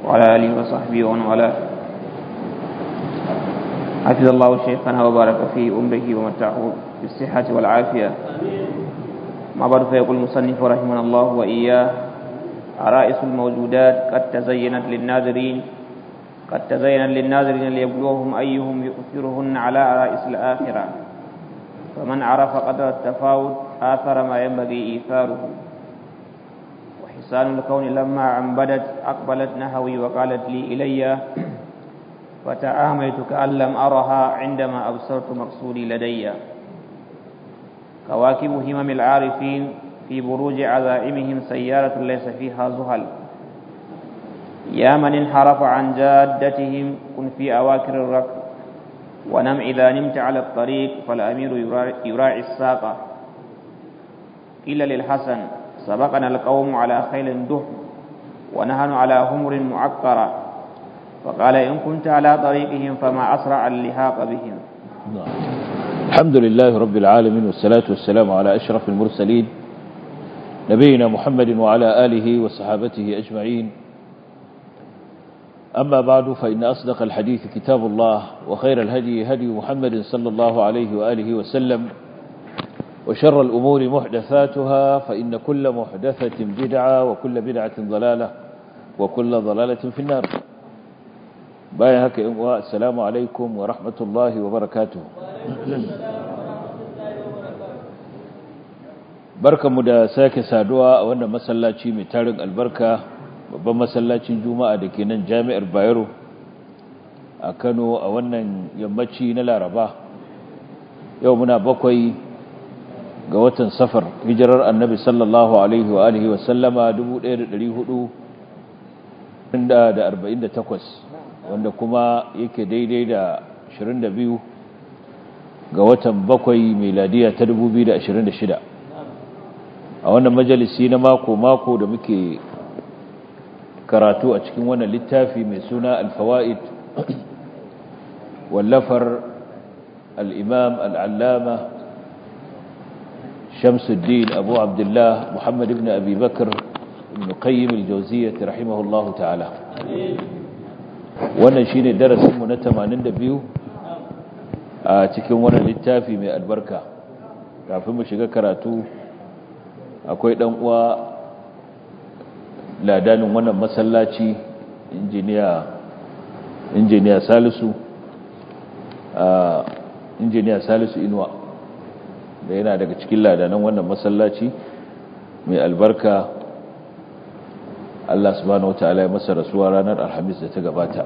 وعلى آله وصحبه ومن والاه حفظ الله شيخنا وبارك في أمره ومتعه بالصحة والعافية ما بعد فيقول المصنف رحمه الله وإياه عرائس الموجودات قد تزينت للناظرين قد تزينت للناظرين ليبلوهم أيهم يؤثرهن على عرائس الآخرة فمن عرف قدر التفاوت آثر ما ينبغي إيثاره وحسان الكون لما عنبدت أقبلت نهوي وقالت لي إلي فتعاميت كأن لم أرها عندما أبصرت مقصودي لدي كواكب همم العارفين في بروج عزائمهم سيارة ليس فيها زهل يا من انحرف عن جادتهم كن في أواكر الركب ونم إذا نمت على الطريق فالأمير يراعي الساقة قيل للحسن سبقنا القوم على خيل دهم ونهن على همر معقرة فقال إن كنت على طريقهم فما أسرع اللحاق بهم الحمد لله رب العالمين والصلاة والسلام على أشرف المرسلين نبينا محمد وعلى آله وصحابته أجمعين أما بعد فإن أصدق الحديث كتاب الله وخير الهدي هدي محمد صلى الله عليه وآله وسلم وشر الأمور محدثاتها فإن كل محدثة بدعة وكل بدعة ضلالة وكل ضلالة في النار بايا هكا السلام عليكم ورحمة الله وبركاته barka mu da sake saduwa a wannan masallaci mai tarin albarka babban masallacin juma'a da ke nan jami'ar bayero a kano a wannan yammaci na laraba yau muna bakwai ga watan safar hijirar annabi sallallahu alaihi wa alihi wa sallama 1448 wanda kuma yake daidai da 22 ga watan bakwai meladiya ta 2026 a wannan majalisi na mako-mako da muke karatu a cikin wannan littafi mai suna alfawa'id wallafar al'imam al'allama shamsuddin abu abdullah muhammad ibn abi bakar ibn qayyim al-jawziyyah rahimahullahu ta'ala wannan shine darasinmu na 82 a cikin wannan littafi mai albarka kafin mu shiga karatu akwai dan uwa ladanin wannan masallaci injiniya injiniya salisu injiniya salisu inuwa da yana daga cikin ladanan wannan masallaci mai albarka Allah subhanahu wataala ya masa rasuwa ranar alhamis da ta gabata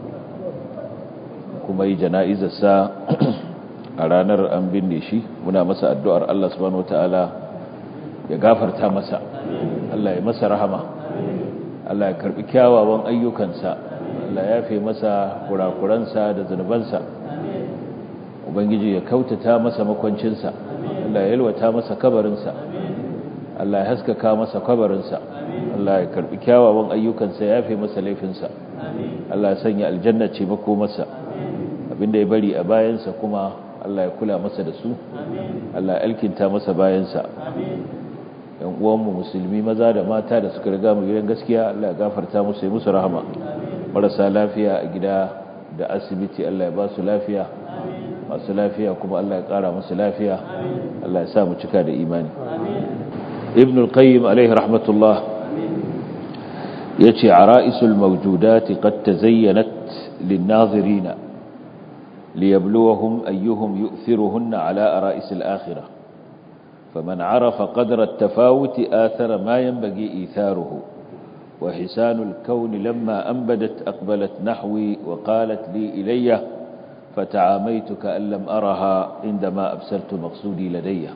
kuma yi jana'izarsa a ranar an binne shi muna masa addu'ar Allah subhanahu wataala ya gafarta masa Allah ya masa rahama Allah ya karbi kyawawan ayyukansa Allah ya fi masa kurakuransa da zunubansa Ubangiji ya kautata masa makwancinsa Allah ya yalwata masa kabarinsa Allah ya haskaka masa kabarinsa Allah ya karbi kyawawan ayyukansa ya fi masa laifinsa Allah ya sanya aljanna ce mako masa abinda ya bari a bayansa kuma Allah ya kula masa da su Allah ya alkinta masa bayansa yan uwanmu musulmi maza da mata da suka riga mu gidan gaskiya Allah ya gafarta musu ya musu rahama marasa lafiya a gida da asibiti Allah ya ba su lafiya masu lafiya kuma Allah ya kara musu lafiya Allah ya sa mu cika da imani ibn al-qayyim alaihi rahmatullah yace ara'isul mawjudat qad tazayyanat lin-nazirin liyabluwahum ayyuhum yu'thiruhunna ala ara'isil akhirah فمن عرف قدر التفاوت آثر ما ينبغي إيثاره وحسان الكون لما أنبدت أقبلت نحوي وقالت لي إلي فتعاميت كأن لم أرها عندما أبسلت مقصودي لدي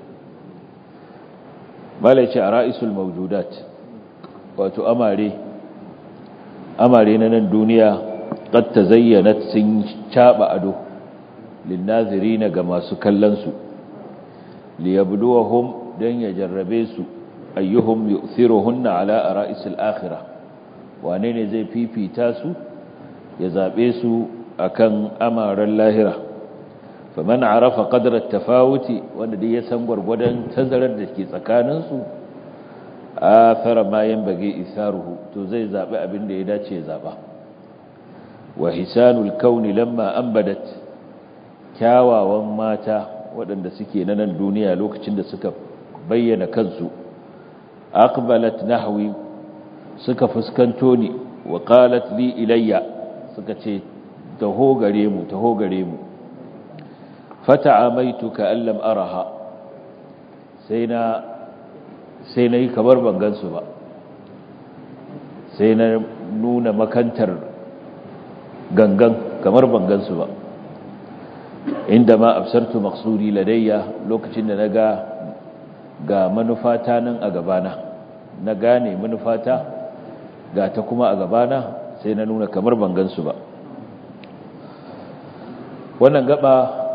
ما ليش رائس الموجودات وتؤمري أمري أن الدنيا قد تزينت سنشاب أدو للناظرين كما سكلنسوا liyabluwahum dan ya jarrabe su ayyuhum yu'thiruhunna ala ara'isil akhirah wane ne zai fifita su ya zabe su akan amaran lahira faman arafa qadra at-tafawuti wanda dai ya san gurgurdan tazarar da ke tsakanin su athara ma yanbaghi isaruhu to zai zabi abin da ya dace ya zaba wa hisanul kauni lamma ambadat kyawawan mata waɗanda suke na nan duniya lokacin da suka bayyana kansu aqbalat nahwi suka fuskanto ni wa qalat li ilayya suka ce taho gare mu taho gare mu fata'amaitu ka allam araha sai na sai na yi kamar ban gansu ba sai na nuna makantar gangan kamar ban gansu ba inda ma absartu maqsudi ladayya lokacin da naga ga manufata nan a gabana na gane manufata ga ta kuma a gabana sai na nuna kamar ban gansu ba wannan gaba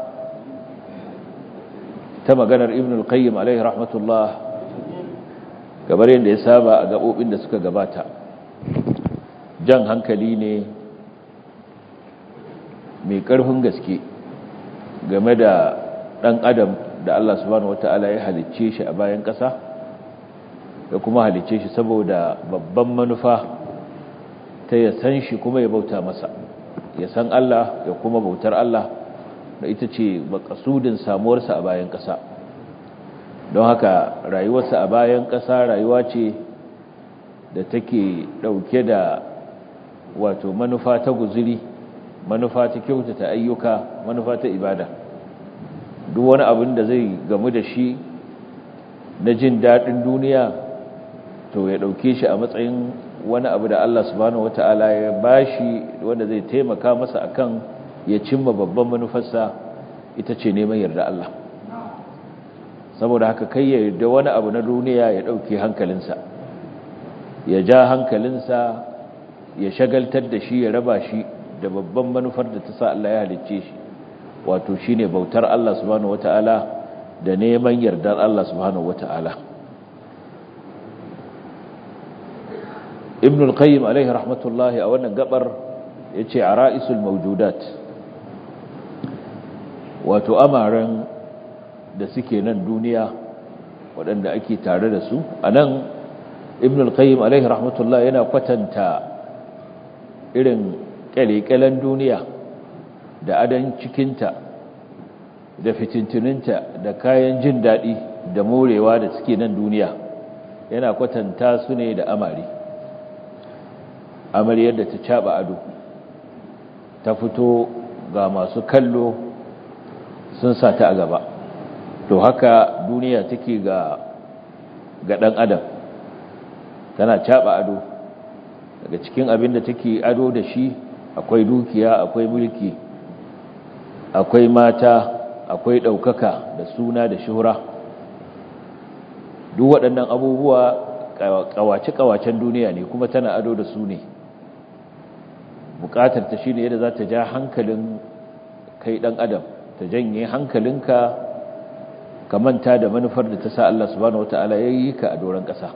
ta maganar ibn al-qayyim alaihi rahmatullah gabar yadda ya saba a gabobin da suka gabata jan hankali ne mai ƙarfin gaske game da ɗan adam da Allah subhanahu wata'ala ya halicce shi a bayan ƙasa da kuma halicce shi saboda babban manufa ta ya san shi kuma ya bauta masa ya san Allah ya kuma bautar Allah da ita ce makasudin samuwarsa a bayan ƙasa don haka rayuwarsa a bayan ƙasa rayuwa ce da take ɗauke da wato manufa ta guziri manufa ta kyautata ayyuka manufa ta ibada duk wani abin da zai gamu da shi na jin daɗin duniya to ya ɗauke shi a matsayin wani abu da Allah subhanahu wata'ala ya bashi wanda zai taimaka masa akan ya cimma babban manufarsa ita ce neman yarda Allah saboda haka kai ya yarda wani abu na duniya ya ɗauke hankalinsa ya ja hankalinsa ya shagaltar da shi ya raba shi da babban manufar da ta sa Allah ya halicce shi wato shine bautar Allah subhanahu wata'ala da neman yardar Allah subhanahu wata'ala ibn al-qayyim alaihi rahmatullahi a wannan gabar yace ara'isul mawjudat wato amaran da suke nan duniya waɗanda ake tare da su anan ibn al-qayyim alaihi rahmatullahi yana kwatanta irin kyalekyalen duniya da adan cikinta da fitintuninta da kayan jin daɗi da morewa da suke nan duniya yana kwatanta su ne da amari amaryar da ta caɓa ado ta fito ga masu kallo sun sa ta a gaba to haka duniya take ga ga ɗan adam tana caɓa ado daga cikin abin da take ado da shi akwai dukiya akwai mulki akwai mata akwai ɗaukaka da suna da shuhura duk waɗannan abubuwa ƙawace-ƙawacen duniya ne kuma tana ado da su ne buƙatar ta shi ne yadda za ta ja hankalin kai ɗan adam ta janye hankalinka ka manta da manufar da ta sa Allah subhanahu wata'ala ya yi ka a doron ƙasa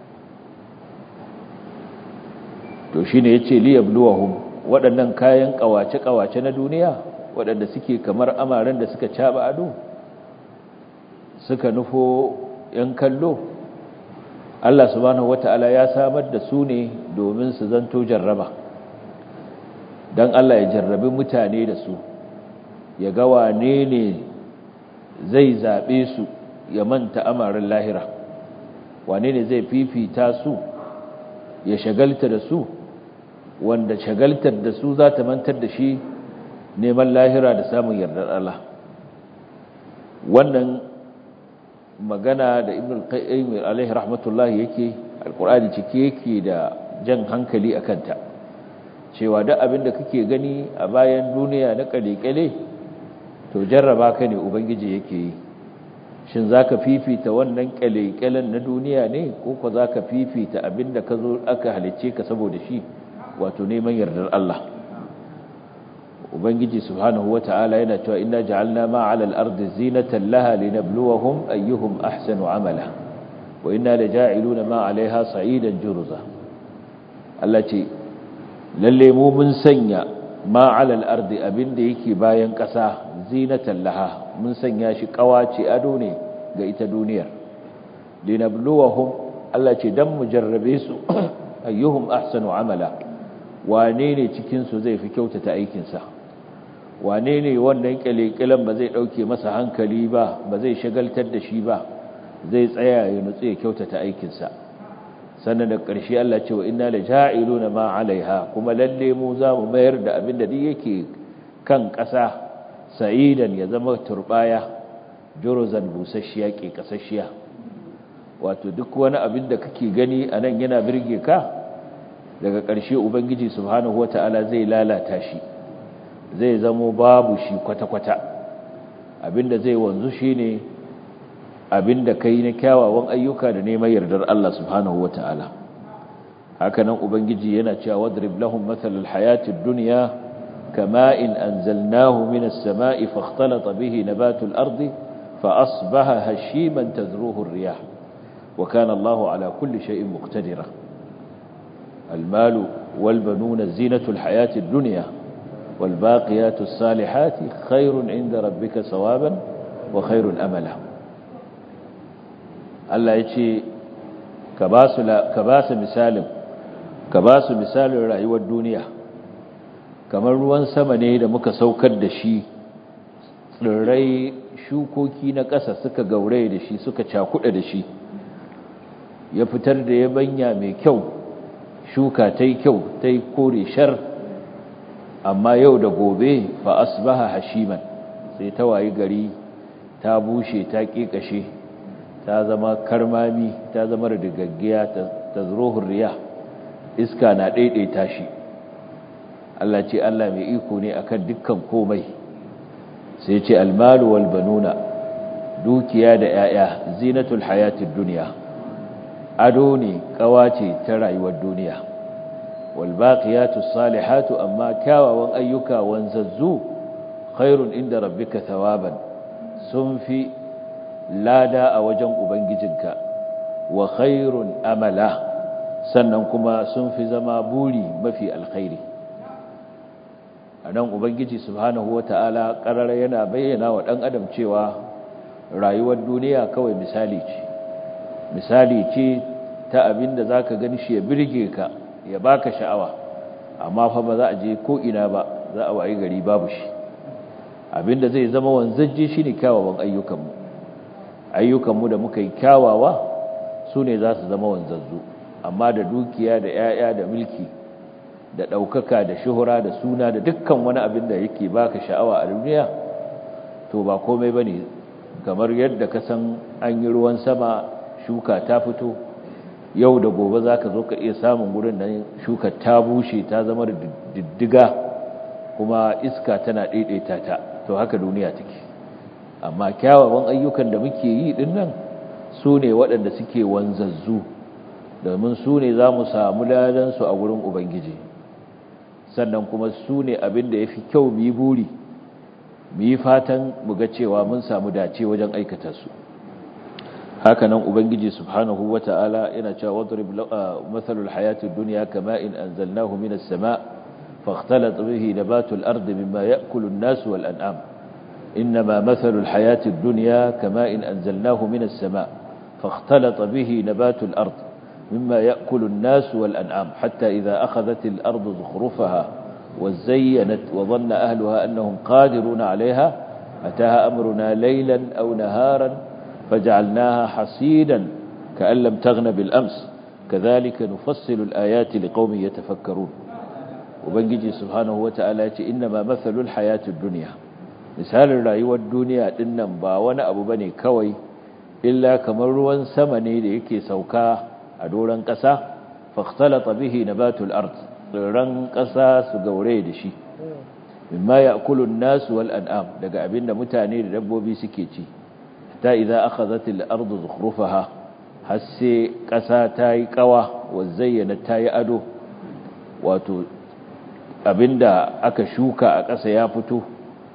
to shi ne ya ce liyabluwahum waɗannan kayan ƙawace-ƙawace na duniya waɗanda suke kamar amaren da suka caɓa ado suka nufo ‘yan kallo Allah subhanahu wata'ala ya samar da su ne domin su zanto jarraba don Allah ya jarrabi mutane da su ya ga wane ne zai zaɓe su ya manta amaren lahira wane ne zai fifita su ya shagalta da su wanda shagaltar da su za ta mantar da shi neman lahira da samun yardar Allah wannan magana da ibn al-qayyim alaihi rahmatullah yake alqur'ani cike yake da jan hankali akan ta cewa duk abin da kake gani a bayan duniya na kalekale to jarraba ka ne ubangiji yake yi shin zaka fifita wannan kalekalen na duniya ne ko ko zaka fifita abin da ka zo aka halicce ka saboda shi wato neman yardar Allah ubangiji subhanahu wata'ala yana cewa inna ja'alna ma 'ala al-ardi zinatan laha linabluwahum ayyuhum ahsanu 'amala wa inna laja'iluna ma 'alayha sa'idan jurza Allah ce lalle mu mun sanya ma 'ala al-ardi abinda yake bayan ƙasa zinatan laha mun sanya shi kawace ado ne ga ita duniyar linabluwahum Allah ce dan mu jarrabe su ayyuhum ahsanu 'amala wane ne cikinsu zai fi kyautata aikinsa wane ne wannan kyalekyalen ba zai ɗauke masa hankali ba ba zai shagaltar da shi ba zai tsaya ya nutsu ya kyautata aikinsa sannan da ƙarshe Allah ce wa inna la ja'iluna ma 'alaiha kuma lalle mu za mu mayar da abin da duk yake kan ƙasa sa'idan ya zama turbaya juruzan busasshiya ke kasashiya wato duk wani abin da kake gani a nan yana birge ka daga ƙarshe ubangiji subhanahu wata'ala zai lalata shi zai zamo babu shi kwata-kwata abinda zai wanzu shine abinda kai na kyawawan ayyuka da neman yardar Allah subhanahu wata'ala haka nan ubangiji yana cewa wadrib lahum mathalal hayatid dunya kama'in anzalnahu minas sama'i fakhtalata bihi nabatul ardi fa asbaha hashiman tadruhu ar-riyah wa kana Allahu ala kulli shay'in muqtadira المال والبنون زينة الحياة الدنيا والباقيات الصالحات خير عند ربك ثوابا وخير أملا الله يجي كباس, كباس مثال كباس مثال رأي والدنيا kamar ruwan sama ne da muka saukar da shi tsirrai shukoki na ƙasa suka gaure da shi suka cakuɗa da shi ya fitar da yabanya mai kyau shuka ta yi kyau ta yi kore shar amma yau da gobe fa asbaha hashiman sai ta wayi gari ta bushe ta ƙiƙashe ta zama karmami ta zama rigaggiya ta zurohun riya iska na ɗaiɗaita shi Allah ce Allah mai iko ne akan dukkan komai sai ce almalu wal banuna dukiya da 'ya'ya zinatul hayatid duniya ado ne kawace ta rayuwar duniya walbaqiyatu salihatu amma kyawawan ayyuka wanzazzu khairun inda rabbika thawaban sun fi lada a wajen ubangijinka wa khairun amala sannan kuma sun fi zama buri mafi alkhairi anan ubangiji subhanahu wataala qarara yana bayyana wa dan adam cewa rayuwar duniya kawai misali ce misali ce ta abin da za ka gani shi ya birge ka ya baka sha'awa amma fa ba za a je ko ina ba za a wayi gari babu shi abin da zai zama wanzajje shi ne kyawawan ayyukanmu ayyukanmu da muka yi kyawawa su ne za su zama wanzazzu amma da dukiya da 'ya'ya da mulki da ɗaukaka da shuhura da suna da dukkan wani abin da yake baka sha'awa a duniya to ba komai ba ne kamar yadda ka san an yi ruwan sama shuka ta fito yau da gobe za ka zo ka iya samun gurin nan shuka ta bushe ta zama da diddiga kuma iska tana ɗaiɗaita ta to haka duniya take amma kyawawan ayyukan da muke yi ɗin nan su ne waɗanda suke wanzazzu domin su ne za mu samu ladansu a gurin ubangiji sannan kuma su ne abin da ya fi kyau mu yi buri mu yi fatan mu ga cewa mun samu dace wajen aikata su hakanan ubangiji subhanahu wata'ala yana cewa wadrib mathalul hayatid dunya kama'in anzalnahu minas sama' fakhtalata bihi nabatul ardi mimma ya'kulu an-nas wal an'am inma mathalul hayatid dunya kama'in anzalnahu minas sama' fakhtalata bihi nabatul ardi mimma ya'kulu an-nas wal an'am hatta idha akhadhat al-ardu zukhrufaha وزينت وظن أهلها أنهم قادرون عليها أتاها أمرنا ليلا أو نهارا فجعلناها حصيدا كأن لم تغن بالأمس كذلك نفصل الآيات لقوم يتفكرون وبنجي سبحانه وتعالى إنما مثل الحياة الدنيا مثال الرأيوة الدنيا إنم باوانا أبو بني كوي إلا كمروا سمني ليكي سوكا أدولا قسا فاختلط به نبات الأرض tsirran ƙasa su gaure da shi mimma ya kulun nasu wal an'am daga abinda mutane da dabbobi suke ci ta idza akhadhat al ardu zukhrufaha har sai ƙasa ta yi ƙawa wa zayyana ta yi ado wato abinda aka shuka a ƙasa ya fito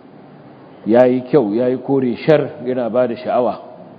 yayi kyau yayi kore shar yana bada sha'awa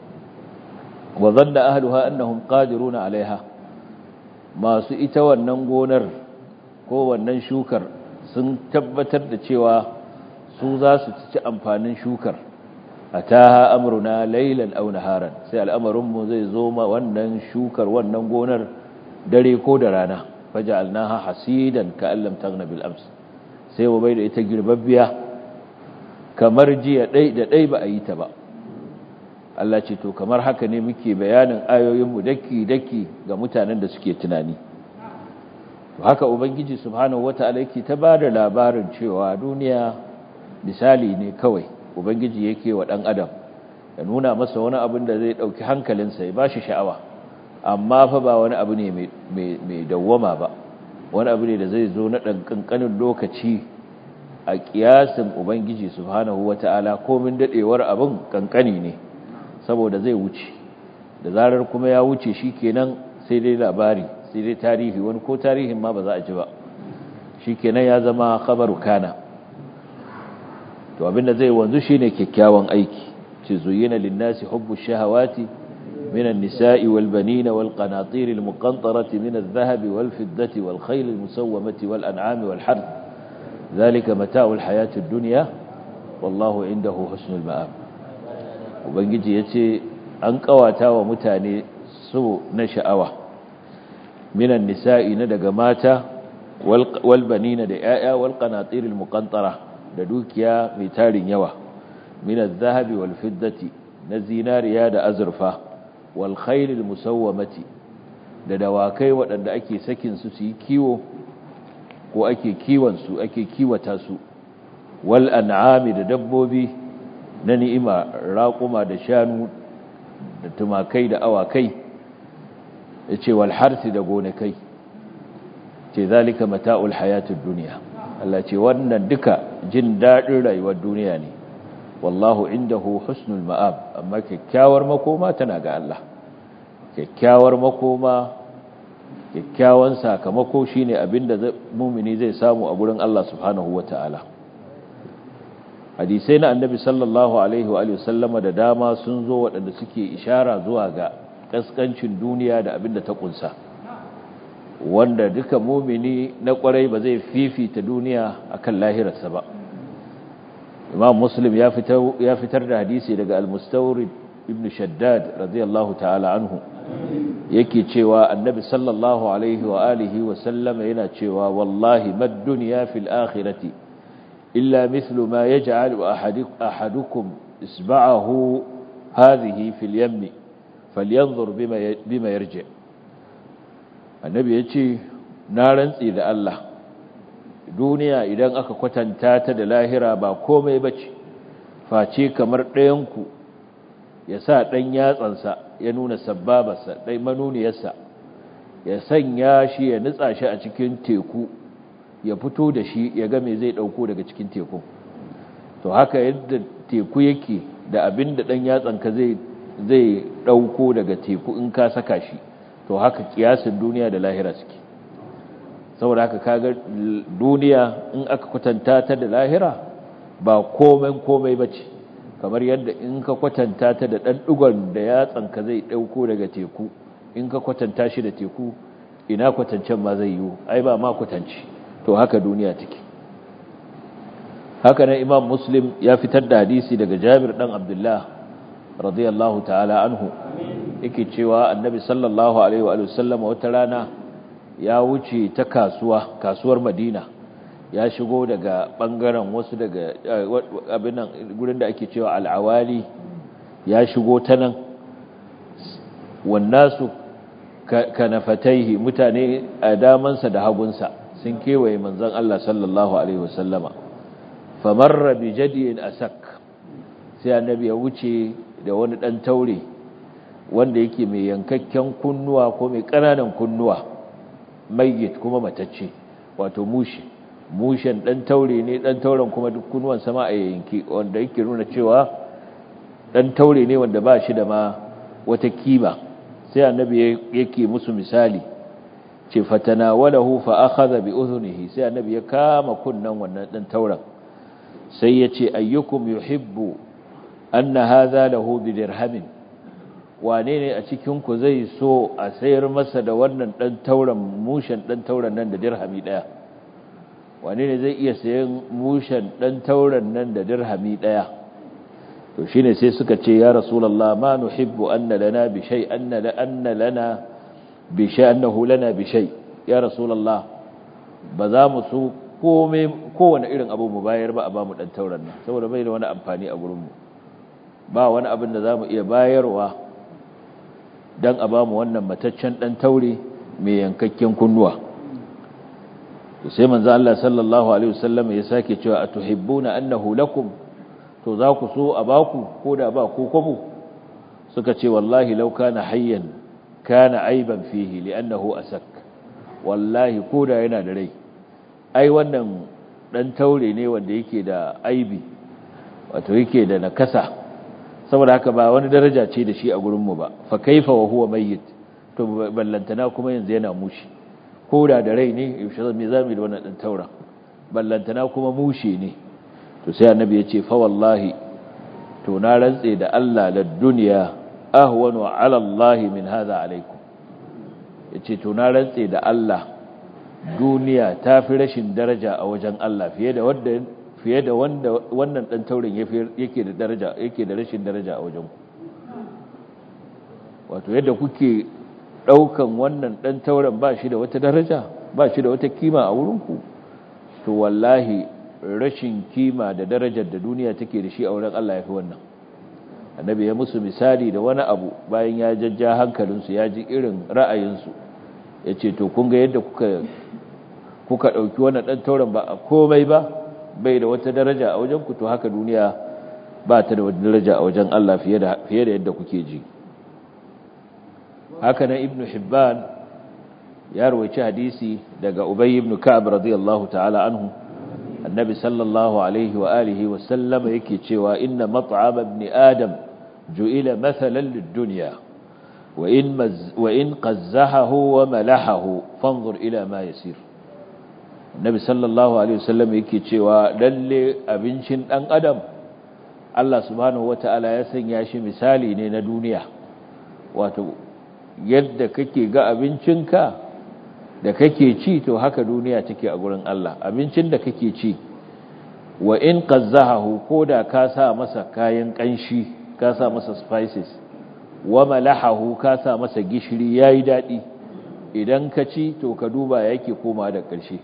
wa zanna ahluha annahum qadiruna alaiha masu ita wannan gonar ko wannan shukar sun tabbatar da cewa su za su ci amfanin shukar a ta amurna lailan au naharan sai al'amarinmu zai zo ma wannan shukar wannan gonar dare ko da rana faja'alnaha hasidan ka'an lam taghna bil ams sai mu bai da ita girbabbiya kamar jiya dai da dai ba a yi ta ba Allah ce to kamar haka ne muke bayanin ayoyinmu daki-daki ga mutanen da suke tunani haka ubangiji subhanahu wata'ala yake ta bada labarin cewa duniya misali ne kawai ubangiji yake wa dan adam ya nuna masa wani abin da zai dauki hankalinsa ya bashi sha'awa amma fa ba wani abu ne mai dawwama ba wani abu ne da zai zo na dan kankanin lokaci a kiyasin ubangiji subhanahu wata'ala komin dadewar abin kankani ne saboda zai wuce da zarar kuma ya wuce shikenan sai dai labari sai dai tarihi wani ko tarihin ma ba za a ji ba shikenan ya zama khabaru kana to abinda zai wanzu shine kyakkyawan aiki ce zuyina linnasi hubbu shahawati من النساء والبنين والقناطير المقنطرة من الذهب والفضة والخيل المسومة والأنعام والحرث ذلك متاع الحياة الدنيا والله عنده حسن المآب ubangiji ya ce an kawata wa mutane so na sha'awa minan nisa'i na daga mata walbanina da ‘ya'ya walƙanatiril muƙantara da dukiya mai tarin yawa minan zahabi walfiddati na zinariya da azurfa walkhailil musawwamati da dawakai waɗanda ake sakin su su yi kiwo ko ake kiwonsu ake kiwata su wal an'ami da dabbobi na ni'ima raƙuma da shanu da tumakai da awakai ya ce walharsi da gonakai ce zalika mata'ul hayatun duniya Allah ce wannan duka jin daɗin rayuwar duniya ne wallahu indahu husnul ma'ab amma kyakkyawar makoma tana ga Allah kyakkyawar makoma kyakkyawan sakamako shine abinda mumini zai samu a gurin Allah subhanahu wata'ala hadisai na annabi sallallahu alaihi wa sallama da dama sun zo waɗanda suke ishara zuwa ga ƙasƙancin duniya da abin da ta ƙunsa wanda duka mumini na ƙwarai ba zai fifita duniya akan lahirarsa ba imam muslim ya fitar da hadisi daga al-mustawrid ibn shaddad radiyallahu ta'ala anhu yake cewa annabi sallallahu alaihi wa alihi wa sallama yana cewa wallahi mad dunya fil akhirati إلا مثل ما يجعل أحدكم إسبعه هذه في اليم فلينظر بما بما يرجع النبي يجي نارن إذا الله duniya idan aka kwatanta ta da lahira ba komai bace face kamar ɗayanku ya sa ɗan yatsansa ya nuna sabbabarsa ɗai manuniyarsa ya sanya shi ya nutsa shi a cikin teku ya fito da shi ya ga me zai dauko daga cikin teku to haka yadda teku yake da abin da dan yatsanka zai zai dauko daga teku in ka saka shi to haka kiyasin duniya da lahira suke saboda haka kaga duniya in aka kwatanta ta da lahira ba komai komai bace kamar yadda in ka kwatanta ta da dan dugon da yatsanka zai dauko daga teku in ka kwatanta shi da teku ina kwatancen ma zai yiwu ai ba ma kwatanci to haka duniya take haka nan imam muslim ya fitar da hadisi daga jabir dan abdullah radiyallahu ta'ala anhu yake cewa annabi sallallahu alaihi wa sallam wata rana ya wuce ta kasuwa kasuwar madina ya shigo daga bangaren wasu daga abin nan gurin da ake cewa al'awali ya shigo ta nan wannasu kanafataihi mutane a damansa da hagunsa sun kewaye manzon Allah sallallahu alaihi wasallama famarra bi jadiyin asak sai annabi ya wuce da wani dan taure wanda yake mai yankakken kunnuwa ko mai kananan kunnuwa mayyit kuma matacce wato mushi mushen dan taure ne dan tauren kuma duk kunnuwan sama a yanki wanda yake nuna cewa dan taure ne wanda ba shi da ma wata kima sai annabi yake musu misali ce fatanawalahu fa akhadha bi udhunihi sai annabi ya kama kunnan wannan dan tauran sai yace ayyukum yuhibbu anna hadha lahu bi dirhamin wane ne a cikin ku zai so a sayar masa da wannan dan tauran mushen dan tauran nan da dirhami daya wane ne zai iya sayan mushen dan tauran nan da dirhami daya to shine sai suka ce ya rasulullah ma nuhibbu anna lana bi shay anna la anna lana bi shay annahu lana bi shay ya rasulullah ba za mu so kowane irin abu mu bayar ba a ba mu ɗan tauran nan saboda bai da wani amfani a gurinmu ba wani abin da za mu iya bayarwa don a ba mu wannan mataccen ɗan taure mai yankakken kunnuwa sai manzo Allah sallallahu alaihi wasallam ya sake cewa atuhibbuna annahu lakum to za ku so a baku ko da ba ku kwabo suka ce wallahi law kana hayyan kana aiban fihi li'annahu asak wallahi ko da yana da rai ai wannan dan taure ne wanda yake da aibi wato yake da nakasa saboda haka ba wani daraja ce da shi a gurin mu ba fa kaifa wa huwa mayyit to ballantana kuma yanzu yana mushi ko da da rai ne yaushe me zamu da wannan dan taura ballantana kuma mushi ne to sai annabi ya ce fa wallahi to na rantse da Allah la dunya ahwanu ala Allah min hadha alaikum yace to na rantse da Allah duniya ta fi rashin daraja a wajen Allah fiye da wanda fiye da wanda wannan dan taurin yake da daraja yake da rashin daraja a wajen ku wato yadda kuke daukan wannan dan taurin ba shi da wata daraja ba shi da wata kima a wurin ku to wallahi rashin kima da darajar da duniya take da shi a wurin Allah ya fi wannan annabi ya musu misali da wani abu bayan ya jajja hankalinsu ya ji irin ra'ayinsu ya ce to kun ga yadda kuka kuka ɗauki wannan ɗan tauren ba a komai ba bai da wata daraja a wajen ku to haka duniya ba ta da wata daraja a wajen Allah fiye da fiye da yadda kuke ji haka nan ibnu hibban ya rawaici hadisi daga ubay ibn ka'ab radiyallahu ta'ala anhu annabi sallallahu alaihi wa alihi wa sallama yake cewa inna mat'am ibn adam ju'ila mathalan lid-dunya wa in wa in qazzahahu wa malahahu fanzur ila ma yasir annabi sallallahu alaihi wa sallam yake cewa lalle abincin dan adam Allah subhanahu wata'ala ya sanya shi misali ne na duniya wato yadda kake ga abincinka da kake ci to haka duniya take a gurin Allah abincin da kake ci wa in qazzahahu koda ka sa masa kayan kanshi ka sa masa spices wa malahahu ka sa masa gishiri yayi dadi idan ka ci to ka duba yake koma da ƙarshe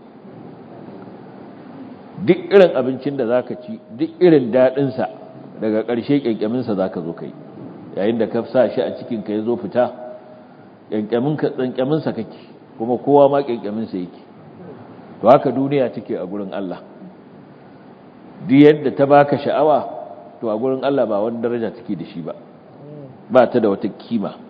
duk irin abincin da zaka ci duk irin dadin sa daga ƙarshe kyankyamin sa zaka zo kai yayin da ka sa shi a cikin ka yazo fita kyankyamin ka tsankyamin sa kake kuma kowa ma ƙyanƙyaminsa yake to haka duniya take a gurin Allah duk yadda ta baka sha'awa to a gurin Allah ba wani daraja take da shi ba ba ta da wata kima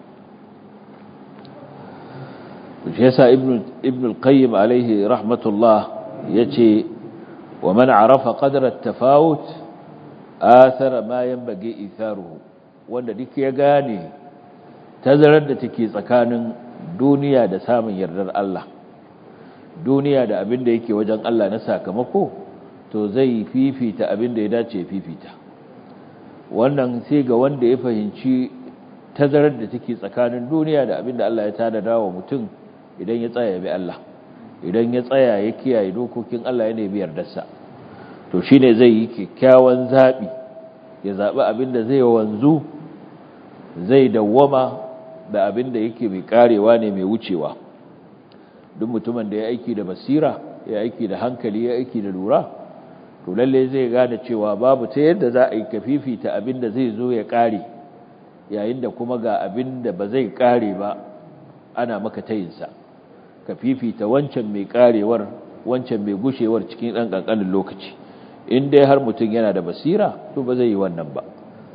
to shi yasa ibn ibn al-qayyim alaihi rahmatullah yace wa man arafa qadra at-tafawut athara ma yanbaghi itharuhu wanda duk ya gane tazarar da take tsakanin duniya da samun yardar Allah duniya da abin da yake wajen Allah na sakamako to zai fifita abin da ya dace fifita wannan sai ga wanda ya fahimci tazarar da take tsakanin duniya da abin da Allah ya tada wa mutum idan ya tsaya bi Allah idan ya tsaya ya kiyaye dokokin Allah ya nemi yardarsa to shine zai yi kyakkyawan zabi ya zabi abin da zai wanzu zai dawwama da abin da yake mai karewa ne mai wucewa duk mutumin da ya aiki da basira ya aiki da hankali ya aiki da lura to lalle zai gane cewa babu ta yadda za a yi kafifita abin da zai zo ya kare yayin da kuma ga abin da ba zai kare ba ana maka tayinsa ka fifita wancan mai karewar wancan mai gushewar cikin ɗan ƙanƙanin lokaci in dai har mutum yana da basira to ba zai yi wannan ba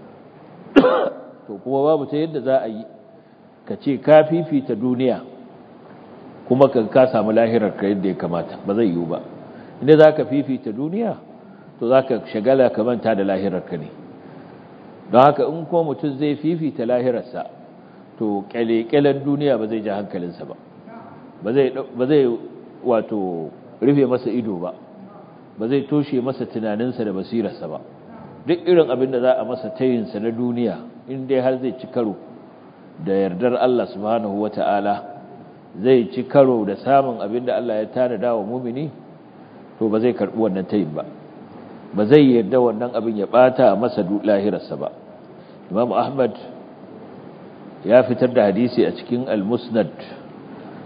to kuma babu ta yadda za a yi ka ce ka fifita duniya kuma ka ka samu lahirar ka yadda ya kamata ba zai yiwu ba inda za ka fifita duniya to za ka shagala ka manta da lahirar ka ne don haka in ko mutum zai fifita lahirarsa to kyale-kyalen duniya ba zai ja hankalinsa ba ba zai wato rufe masa ido ba ba zai toshe masa tunaninsa da basirarsa ba duk irin abin da za a masa tayinsa na duniya in dai har zai ci karo da yardar Allah subhanahu wa ta'ala zai ci karo da samun abin da Allah ya tanada wa mumini to ba zai karɓi wannan tayin ba ba zai yarda wannan abin ya ɓata masa lahirarsa ba imam ahmad ya fitar da hadisi a cikin al-musnad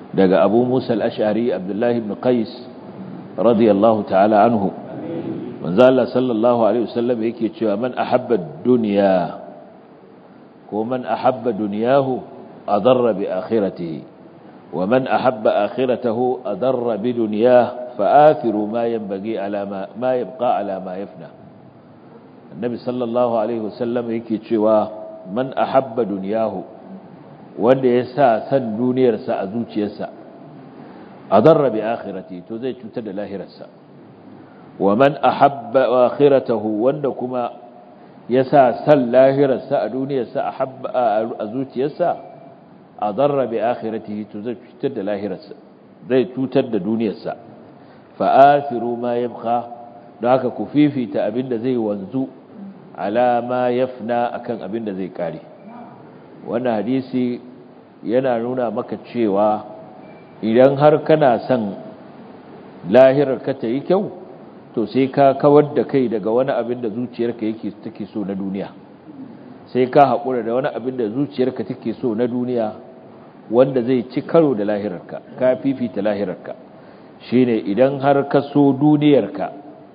daga abu musa al-ash'ari abdullahi ibn qais radiyallahu ta'ala anhu manzo Allah sallallahu alaihi wasallam yake cewa man ahabba ad-dunya ko man ahabba dunyahu adarra bi akhiratihi wa man ahabba akhiratahu adarra bi dunyah fa'athiru ma yanbaghi ala ma ma yabqa ala ma yafna annabi sallallahu alaihi wasallam yake cewa man ahabba dunyahu wanda ya sa san duniyarsa a zuciyarsa adarra bi akhirati to zai cutar da lahirarsa wa man ahabba akhiratahu wanda kuma ya sa san lahirarsa a duniyarsa ahabba a zuciyarsa adarra bi akhiratihi to zai cutar da lahirarsa zai cutar da duniyarsa fa athiru ma yabqa don haka ku fifita abinda zai wanzu ala ma yafna akan abinda zai kare wannan hadisi yana nuna maka cewa idan har kana son lahirar ka ta yi kyau to sai ka kawar da kai daga wani abin da zuciyarka yake take so na duniya sai ka haƙura da wani abin da zuciyarka take so na duniya wanda zai ci karo da lahirarka ka fifita lahirarka shine idan har ka so duniyarka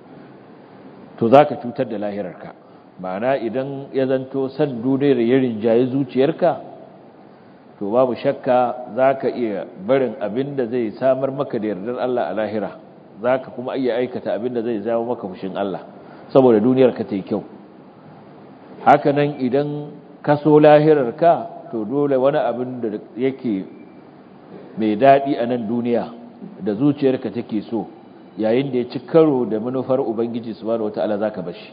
to za ka cutar da lahirarka ma'ana idan ya zanto san duniyar ya rinjaye zuciyarka to babu shakka za ka iya barin abin da zai samar maka da yardar Allah a lahira za ka kuma iya aikata abin da zai jawo maka fushin Allah saboda duniyar ka ta yi kyau hakanan idan ka so lahirarka to dole wani abin da yake mai daɗi a nan duniya da zuciyarka take so yayin da ya ci karo da manufar ubangiji subhanahu wataala zaka bashi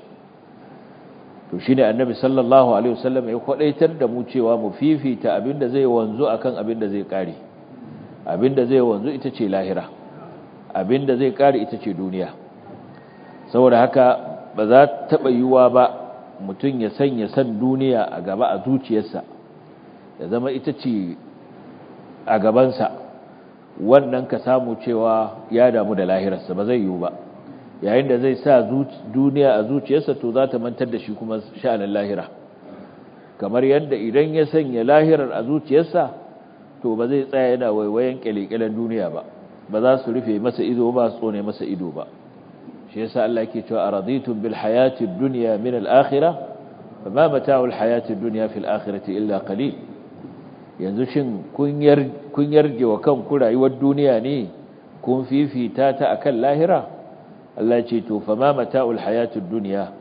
to shine annabi sallallahu alaihi wasallam ya kwadaitar da mu cewa mu fifita abinda zai wanzu akan abinda zai kare abinda zai wanzu ita ce lahira abinda zai kare ita ce duniya saboda haka ba za ta taba yiwa ba mutum ya sanya san duniya a gaba a zuciyarsa ya zama ita ce a gabansa wannan ka samu cewa ya damu da lahirarsa ba zai yiwu ba yayin da zai sa duniya a zuciyarsa to za ta mantar da shi kuma sha'anin lahira kamar yadda idan ya sanya lahirar a zuciyarsa to ba zai tsaya yana waiwayen kyalekyalen duniya ba ba za su rufe masa ido ba su tsone masa ido ba shi yasa Allah yake cewa araditum bil hayati dunya min al akhirah fama mata'u al hayati dunya fil akhirati illa qalil yanzu shin kun yarje wa kanku rayuwar duniya ne kun fifita ta akan lahira Allah ce to fa ma mata'ul hayatud dunya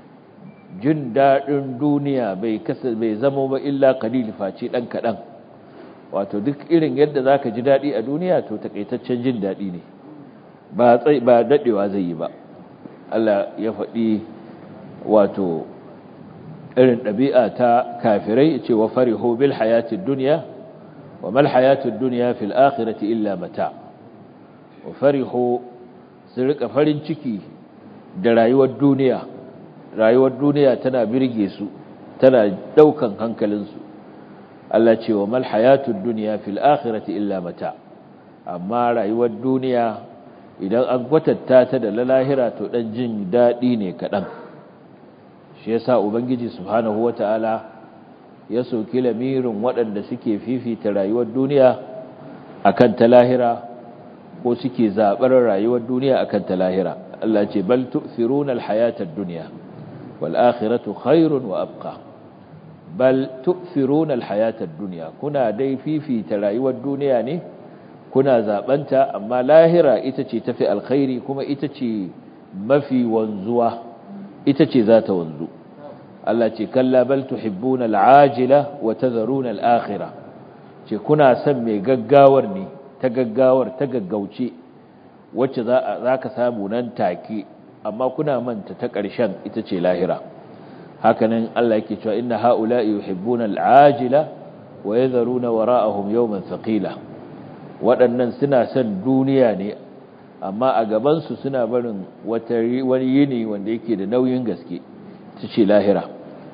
jin dadin duniya bai kasa bai zama ba illa qalil face dan kadan wato duk irin yadda zaka ji dadi a duniya to takaitaccen jin dadi ne ba tsai ba dadewa zai yi ba Allah ya faɗi wato irin ɗabi'a ta kafirai ce wa farihu bil hayatid dunya wa mal hayatud dunya fil akhirati illa mata wa farihu sun rika farin ciki da rayuwar duniya rayuwar duniya tana birge su tana daukan hankalinsu Allah ce wa mal hayatud dunya fil akhirati illa mata amma rayuwar duniya idan an kwatanta ta da lahira to dan jin dadi ne kadan shi yasa ubangiji subhanahu wataala ya soki lamirin waɗanda suke fifita rayuwar duniya akan ta lahira ko suke zaɓar rayuwar duniya akan ta lahira Allah ce bal tu'thiruna al-hayata ad-dunya wal akhiratu khairun wa abqa bal tu'thiruna al-hayata ad-dunya kuna dai fifita rayuwar duniya ne kuna zabanta amma lahira ita ce tafi alkhairi kuma ita ce mafi wanzuwa ita ce za ta wanzu Allah ce kalla bal tuhibbuna al-ajila wa tadharuna al-akhirah ce kuna son mai gaggawar ne ta gaggawar ta gaggauce wacce za ka samu nan take amma kuna manta ta ƙarshen ita ce lahira hakanan Allah yake cewa inna haula'i yuhibbuna al'ajila wa yadharuna wara'ahum yawman thaqila waɗannan suna son duniya ne amma a gaban su suna barin wata wani yini wanda yake da nauyin gaske ita ce lahira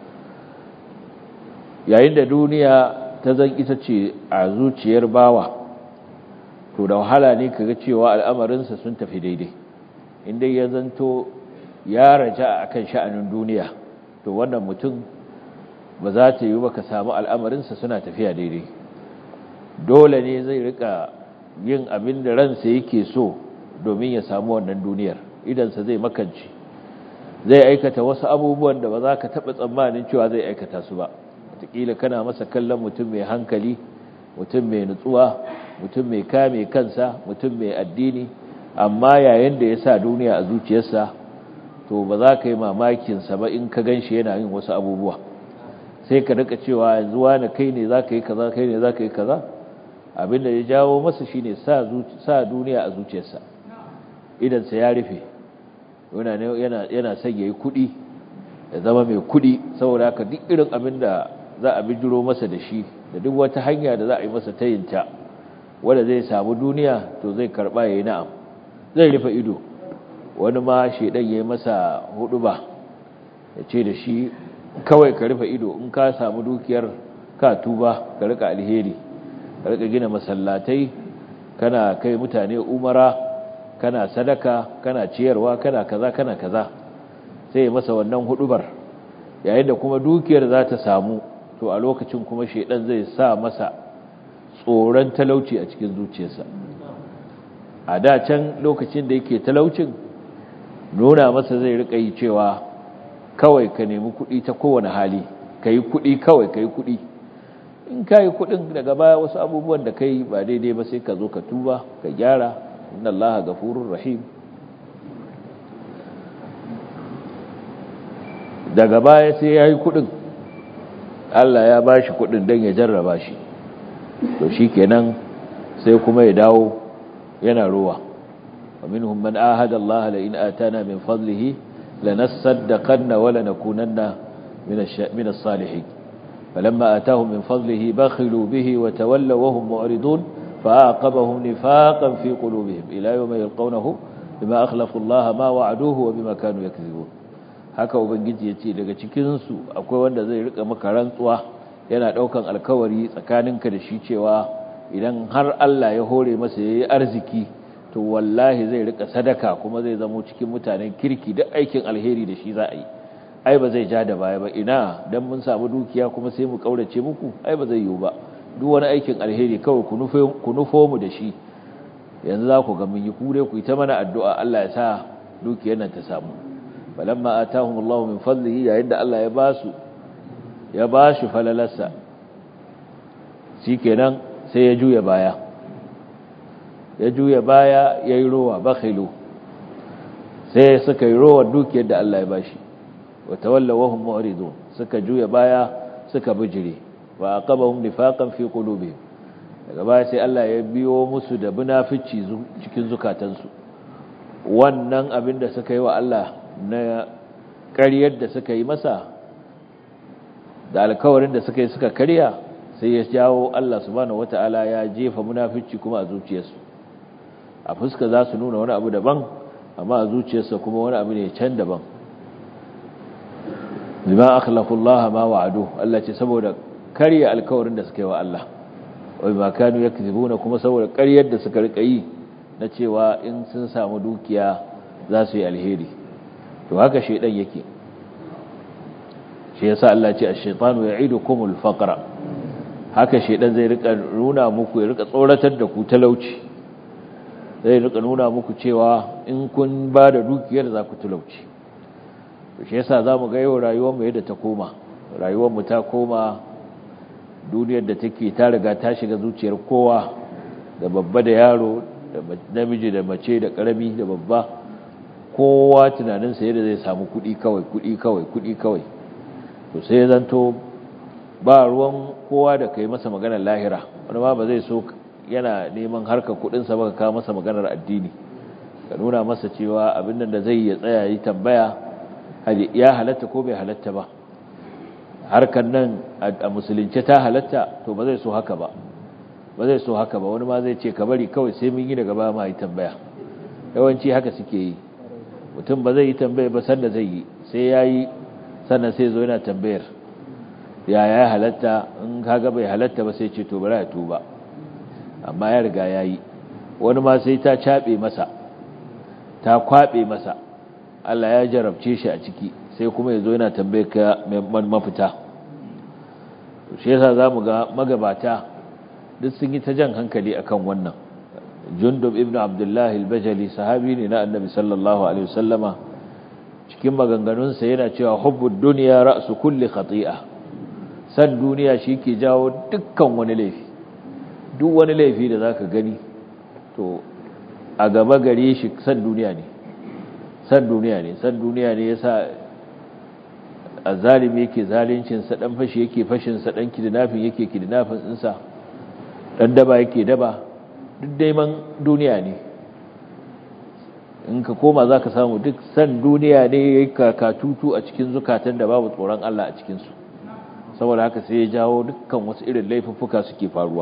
yayin da duniya ta zan ita ce a zuciyar bawa to da wahala ne kaga cewa al'amarinsa sun tafi daidai inda ya zanto ya raja akan sha'anin duniya to wannan mutum ba za ta yi ba ka samu al'amarinsa suna tafiya daidai dole ne zai rika yin abin da ransa yake so domin ya samu wannan duniyar idansa zai makanci zai aikata wasu abubuwan da ba za ka taɓa tsammanin cewa zai aikata su ba wataƙila kana masa kallon mutum mai hankali mutum mai nutsuwa mutum mai kame kansa mutum mai addini amma yayin da ya sa duniya a zuciyarsa to ba za ka yi mamakinsa ba in ka gan shi yana yin wasu abubuwa sai ka rika cewa yanzu wani kai ne za ka yi kaza kai ne za ka yi kaza abin da ya jawo masa shi ne sa duniya a zuciyarsa idansa ya rufe yana son ya yi kuɗi ya zama mai kuɗi saboda haka duk irin abin da za a bijiro masa da shi da duk wata hanya da za a yi masa tayinta wanda zai samu duniya to zai karɓa ya yi na'am zai rufe ido wani ma shaidan ya yi masa hudu ba ya ce da shi kawai ka rufe ido in ka samu dukiyar ka tuba ka rika alheri ka rika gina masallatai kana kai mutane umara kana sadaka kana ciyarwa kana kaza kana kaza sai ya masa wannan hudubar yayin da kuma dukiyar za ta samu to a lokacin kuma shaidan zai sa masa tsoron talauci a cikin zuciyarsa a da can lokacin da yake talaucin nuna masa zai rika yi cewa kawai ka nemi kuɗi ta kowane hali ka yi kuɗi kawai ka yi kuɗi in ka yi kuɗin daga baya wasu abubuwan da ka yi ba daidai ba sai ka zo ka tuba ka gyara inna Allah gafurur rahim daga baya sai ya yi kuɗin Allah ya ba shi kuɗin don ya jarraba shi to shi kenan sai kuma ya dawo yana ruwa ومنهم من آهد الله لئن آتانا من فضله لنصدقن ولنكونن من من الصالحين فلما آتاهم من فضله بخلوا به وتولوا وهم معرضون فأعقبهم نفاقا في قلوبهم إلى يوم يلقونه بما أخلفوا الله ما وعدوه وبما كانوا يكذبون haka ubangiji ya ce daga cikinsu akwai wanda zai rika maka rantsuwa yana daukan alkawari tsakaninka da shi cewa idan har Allah ya hore masa yayi arziki to wallahi zai rika sadaka kuma zai zamo cikin mutanen kirki duk aikin alheri da shi za a yi ai ba zai ja da baya ba ina dan mun samu dukiya kuma sai mu kaurace muku ai ba zai yiwu ba duk wani aikin alheri kawai ku nufo ku nufo mu da shi yanzu za ku ga mun yi kure ku yi ta mana addu'a Allah ya sa dukiyar nan ta samu falamma atahumullahu min fadlihi yayin da Allah ya basu ya bashi falalarsa shikenan sai ya juya baya ya juya baya ya yi rowa bakhilu sai suka yi rowa dukiyar da Allah ya bashi wa tawalla wahum mu'ridun suka juya baya suka bijire wa aqabahum nifaqan fi qulubihim daga baya sai Allah ya biyo musu da munafici cikin zukatansu wannan abin da suka yi wa Allah na ƙaryar da suka yi masa da alkawarin da suka yi suka karya sai ya jawo Allah subhanahu wataala ya jefa munafici kuma a zuciyarsu a fuska za su nuna wani abu daban amma a zuciyarsa kuma wani abu ne can daban lima akhlafu Allah ma wa'adu Allah ce saboda karya alkawarin da suka yi wa Allah wai ma kanu yakzibuna kuma saboda ƙaryar da suka rika yi na cewa in sun samu dukiya za su yi alheri to haka shedan yake shi yasa Allah ce ash-shaytanu ya'idukumul faqra haka shedan zai rika nuna muku ya rika tsoratar da ku talauci zai rika nuna muku cewa in kun ba da dukiyar za ku talauci to shi yasa zamu ga yau rayuwar mu yadda ta koma rayuwar mu ta koma duniyar da take ta riga ta shiga zuciyar kowa da babba da yaro da namiji da mace da karami da babba kowa tunaninsa yadda zai samu kuɗi kawai kuɗi kawai kuɗi kawai to sai zanto ba ruwan kowa da kai masa maganar lahira wani ma ba zai so yana neman harkar kuɗinsa ba ka kawo masa maganar addini ka nuna masa cewa abin nan da zai ya tsaya yi tambaya ya halatta ko bai halatta ba harkar nan a musulunce ta halatta to ba zai so haka ba ba zai so haka ba wani ma zai ce ka bari kawai sai mun yi daga ba ma yi tambaya yawanci haka suke yi mutum ba zai yi tambaya ba sanda zai yi sai ya yi sannan sai zo yana tambayar ya ya halatta in kaga bai halatta ba sai ce to bari ya tuba amma ya riga ya yi wani ma sai ta caɓe masa ta kwaɓe masa Allah ya jarabce shi a ciki sai kuma ya zo yana tambayar ka mafita shi yasa za mu ga magabata duk sun yi ta jan hankali akan wannan jundub ibn abdullahi al-bajali sahabi ne na annabi sallallahu alaihi wasallama cikin maganganunsa yana cewa hubbud duniya ra'su kulli khati'a san duniya shi ke jawo dukkan wani laifi duk wani laifi da zaka gani to a gaba gare shi san duniya ne san duniya ne san duniya ne yasa azalimi yake zalincin sa dan fashi yake fashin sa dan kidnapping yake kidnapping din sa dan daba yake daba duk daiman duniya ne in ka koma za ka samu duk san duniya ne ya yi kakatutu a cikin zukatan da babu tsoron Allah a cikinsu saboda haka sai ya jawo dukkan wasu irin laifuffuka suke faruwa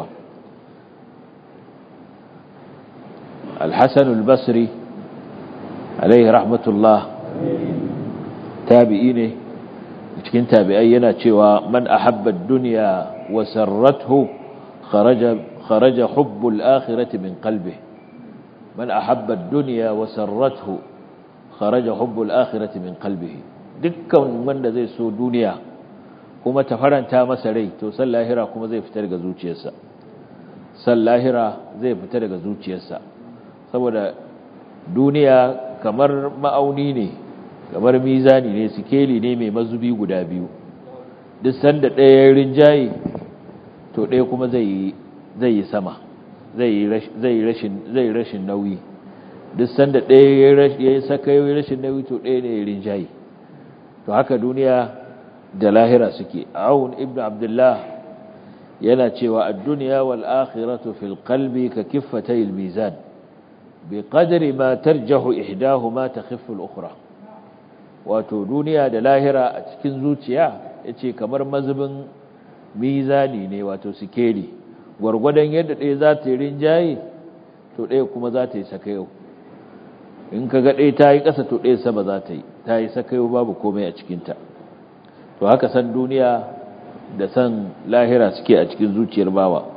alhassan albasri alaihi rahmatullah tabi'i ne cikin tabi'ai yana cewa man ahabba duniya wa sarrathu kharaja خرج حب الآخرة من قلبه من أحب الدنيا وسرته خرج حب الآخرة من قلبه دكا من ذي سو دنيا kuma ta faranta masa rai to san lahira kuma zai fita daga zuciyarsa san lahira zai fita daga zuciyarsa saboda duniya kamar ma'auni ne kamar mizani ne sikeli ne mai mazubi guda biyu duk sanda ɗaya rinjaye to ɗaya kuma zai yi zai yi sama zai yi rashin nauyi duk sanda ɗaya ya yi saka yi rashin nauyi to ɗaya ne ya rinjaye to haka duniya da lahira suke awun ibn abdullah yana cewa a duniya wal akhiratu fil qalbi ka kiffatay al mizan bi qadri ma tarjahu ihdahuma takhiffu al ukhra wato duniya da lahira a cikin zuciya yace kamar mazubin mizani ne wato sikeli gwargwadon yadda ɗaya za ta yi rinjaye to ɗaya kuma za ta yi sakayo in ka ga ɗaya ta yi ƙasa to ɗaya sama za ta yi ta yi sakayo babu komai a cikinta to haka san duniya da san lahira suke a cikin zuciyar bawa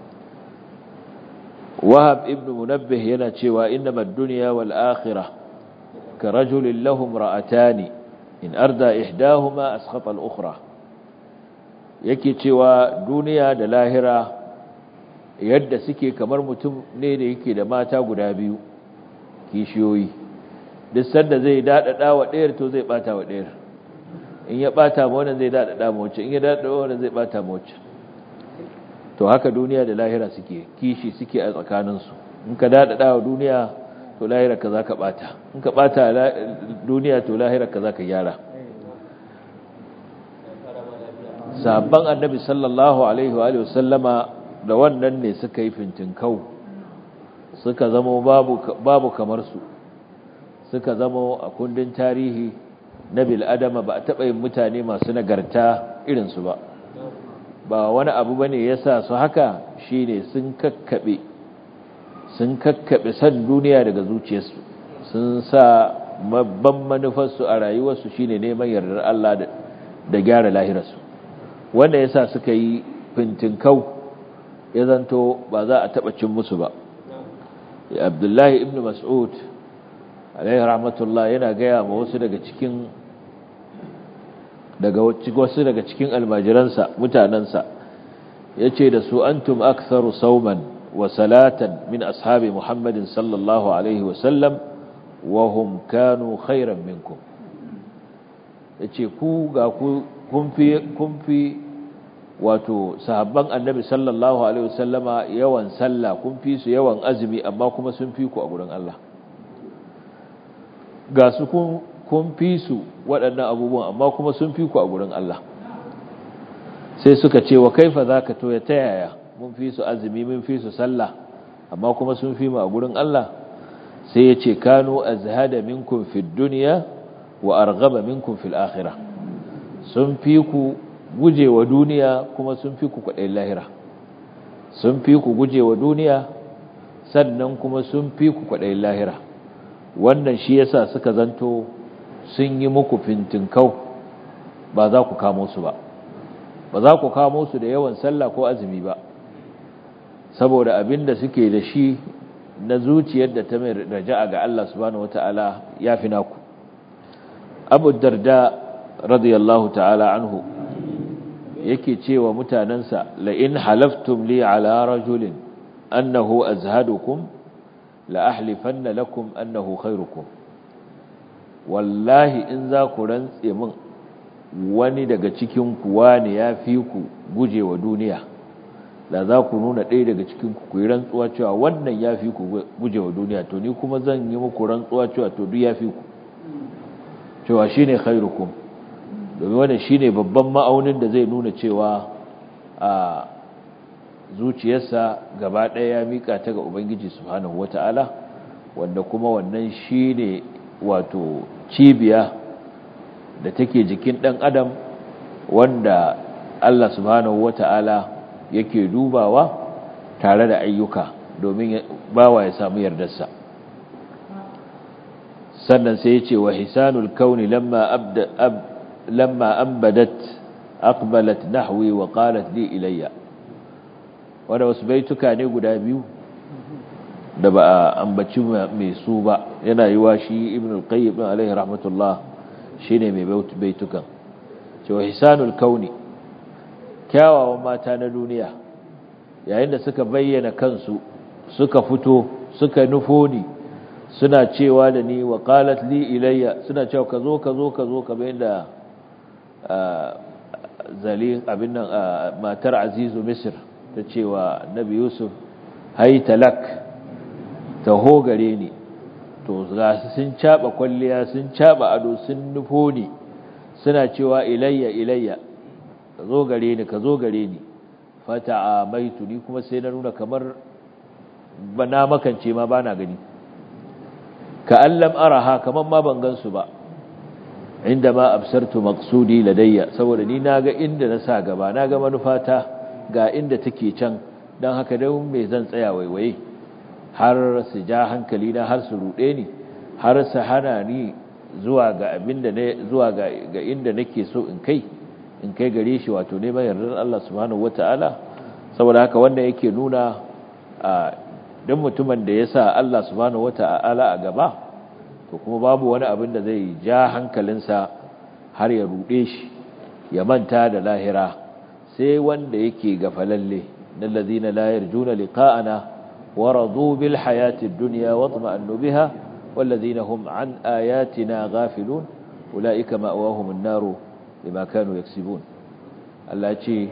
wahab ibn munabbih yana cewa innama ad-dunya wal akhirah ka rajulin lahum ra'atani in arda ihdahuma askhata al-ukhra yake cewa duniya da lahira yadda suke kamar mutum ne da yake da mata guda biyu kishiyoyi duk sanda zai dadada wa ɗayar to zai bata wa ɗayar in ya bata ma wannan zai dadada ma wacce in ya dadada wannan zai bata ma wacce to haka duniya da lahira suke kishi suke a tsakaninsu in ka dadada wa duniya to lahira ka zaka bata in ka bata duniya to lahira ka zaka gyara sabban annabi sallallahu alaihi wa sallama da wannan ne suka yi fintinkau suka zama babu babu kamar su suka zama a kundin tarihi na bil'adama ba a taɓa yin mutane masu nagarta irinsu ba ba wani abu ba ne ya sa su haka shi ne sun kakkaɓe sun kakkaɓe san duniya daga zuciyarsu sun sa babban manufarsu a rayuwarsu shi ne neman yardar Allah da gyara lahirarsu wanda ya sa suka yi fintinkau ya zanto ba za a taɓa cin musu ba abdullahi ibn mas'ud alaihi rahmatullah yana gaya ma wasu daga cikin daga wasu daga cikin almajiransa mutanansa yace da su antum aktharu sawman wa salatan min ashabi muhammadin sallallahu alaihi wa sallam wa hum kanu khairan minkum yace ku ga ku kun fi kun fi wato sahabban annabi sallallahu alaihi wa sallama yawan sallah kun fi su yawan azumi amma kuma sun fi ku a gurin Allah ga su kun fi su waɗannan abubuwan amma kuma sun fi ku a gurin Allah sai suka ce wa kaifa za ka toya ta yaya mun fi su azumi mun fi su sallah amma kuma sun fi mu a gurin Allah sai ya ce kanu azhada minkum fid dunya wa arghaba minkum fil akhirah sun fi ku gujewa duniya kuma sun fi ku kwaɗayin lahira sun fi ku gujewa duniya sannan kuma sun fi ku kwaɗayin lahira wannan shi yasa suka zanto sun yi muku fintinkau ba za ku kamo su ba ba za ku kamo su da yawan sallah ko azumi ba saboda abin da suke da shi na zuciyar da ta mai raja'a ga Allah subhanahu wata'ala ya fi naku abu darda radiyallahu ta'ala anhu yake cewa mutanensa la'in halaftum li ala rajulin annahu azhadukum la ahlifanna lakum annahu khairukum wallahi in za ku rantse min wani daga cikin kuwa ne ya fi ku gujewa duniya da za ku nuna ɗaya daga cikin ku yi rantsuwa cewa wannan ya fi ku gujewa duniya to ni kuma zan yi muku rantsuwa cewa to duk ya fi ku cewa shi ne khairukum domin wannan shi ne babban ma'aunin da zai nuna cewa a zuciyarsa gaba ɗaya ya miƙa ta ga ubangiji subhanahu wata'ala wanda kuma wannan shi ne wato cibiya da take jikin ɗan adam wanda Allah subhanahu wata'ala yake dubawa tare da ayyuka domin bawa ya samu yardarsa sannan sai ya ce wa hisanul kauni lamma abda ab lamma ambadat aqbalat nahwi wa qalat li ilayya wanda wasu baituka ne guda biyu da ba a ambaci mai su ba yana yiwa shi ibn al-qayyim alaihi rahmatullah shine mai baitukan cewa hisanul kauni kyawawan mata na duniya yayin da suka bayyana kansu suka fito suka nufo ni suna cewa da ni wa qalat li ilayya suna cewa ka zo ka zo ka zo kamar yadda zali abin nan matar azizu misr ta cewa nabi yusuf haitalak taho gare ni to ga su sun caba kwalliya sun caba ado sun nufo ni suna cewa ilayya ilayya ka zo gare ni ka zo gare ni fata maitu ni kuma sai na nuna kamar na makance ma bana gani ka allam araha kamar ma ban gansu ba inda ma absartu maqsudi ladayya saboda ni naga inda na sa gaba naga manufata ga inda take can dan haka dan me zan tsaya waiwaye har su ja hankali na har su rude ni har su hana ni zuwa ga abinda ne zuwa ga ga inda nake so in kai in kai gare shi wato neman yardar Allah subhanahu wataala saboda haka wanda yake nuna a dan mutumin da ya sa Allah subhanahu wataala a gaba to kuma babu wani abin da zai ja hankalinsa har ya rude shi ya manta da lahira sai wanda yake gafalalle dal ladina la yarjuna liqa'ana wa radu bil hayati dunya wa tuma'annu biha wal ladina hum an ayatina ghafilun ulaika ma'wahum an-nar bima kanu yaksibun Allah ce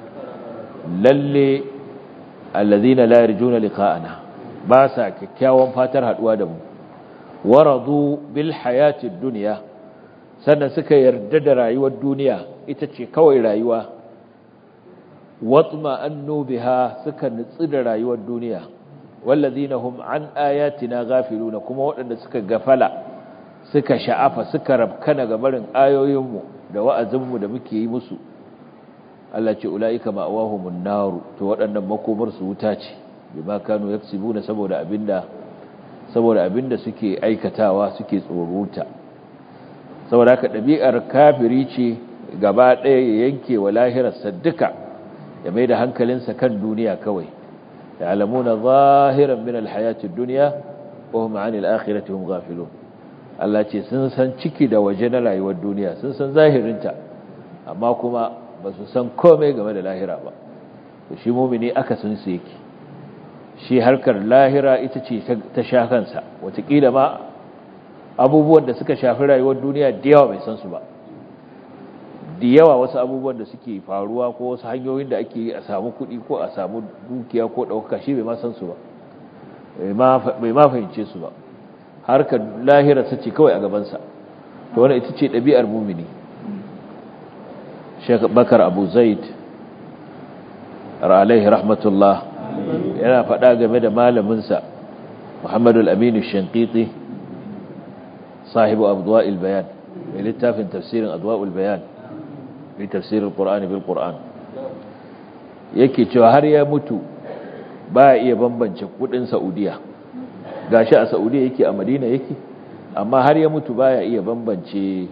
lalle alladhina la yarjuna liqa'ana ba sa kyakkyawan fatar haduwa da mu waradu bil hayatid dunya sannan suka yarda da rayuwar duniya ita ce kawai rayuwa watma annu biha suka nutsu da rayuwar duniya wallazina hum an ayatina ghafiluna kuma waɗanda suka gafala suka sha'afa suka rabkana ga barin ayoyinmu da wa'azinmu da muke yi musu Allah ce ulaika ma'awahumun naru to waɗannan makomar su wuta ce bima kanu yaksibuna saboda abinda saboda abinda suke aikatawa suke tsoruta saboda haka ɗabi'ar kafiri ce gaba ɗaya ya yanke wa lahirarsa duka ya mai da hankalinsa kan duniya kawai ya alamuna zahiran min alhayatun duniya wa hum an al-akhirati hum ghafilun Allah ce sun san ciki da waje na rayuwar duniya sun san zahirinta amma kuma ba su san komai game da lahira ba to shi mumini aka sun su yake shi harkar lahira ita ce ta sha kansa watakila ma abubuwan da suka shafi rayuwar duniya da yawa bai san su ba da yawa wasu abubuwan da suke faruwa ko wasu hanyoyin da ake yi a samu kuɗi ko a samu dukiya ko ɗaukaka shi bai ma san su ba bai ma fahimce su ba harkar lahira su ce kawai a gabansa to wani ita ce ɗabi'ar mumini Sheikh Bakar Abu Zaid alaihi rahmatullah yana faɗa game da malaminsa Muhammadu al-Aminu Shankiti sahibu Adwa'il Bayan mai littafin tafsirin Adwa'ul Bayan mai tafsirin Qur'ani bil Qur'an yake cewa har ya mutu ba iya bambance kudin Saudiya gashi a Saudiya yake a Madina yake amma har ya mutu baya iya bambance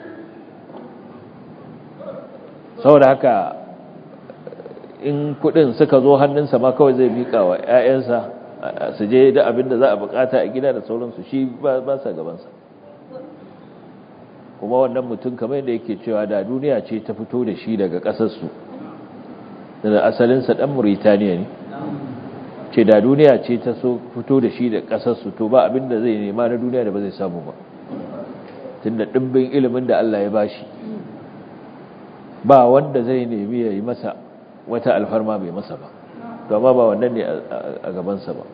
saboda haka in kudin suka zo hannunsa ma kawai zai mika wa 'ya'yansa su je da abin da za a bukata a gida da sauransu shi ba sa gabansa kuma wannan mutum kamar yadda yake cewa da duniya ce ta fito da shi daga ƙasarsu da asalinsa ɗan Mauritaniya ne ce da duniya ce ta so fito da shi da ƙasarsu to ba abin da zai nema na duniya da ba zai samu ba tun da ɗimbin ilimin da Allah ya bashi ba wanda zai nemi ya yi masa wata alfarma bai masa ba to amma ba wannan ne a gabansa ba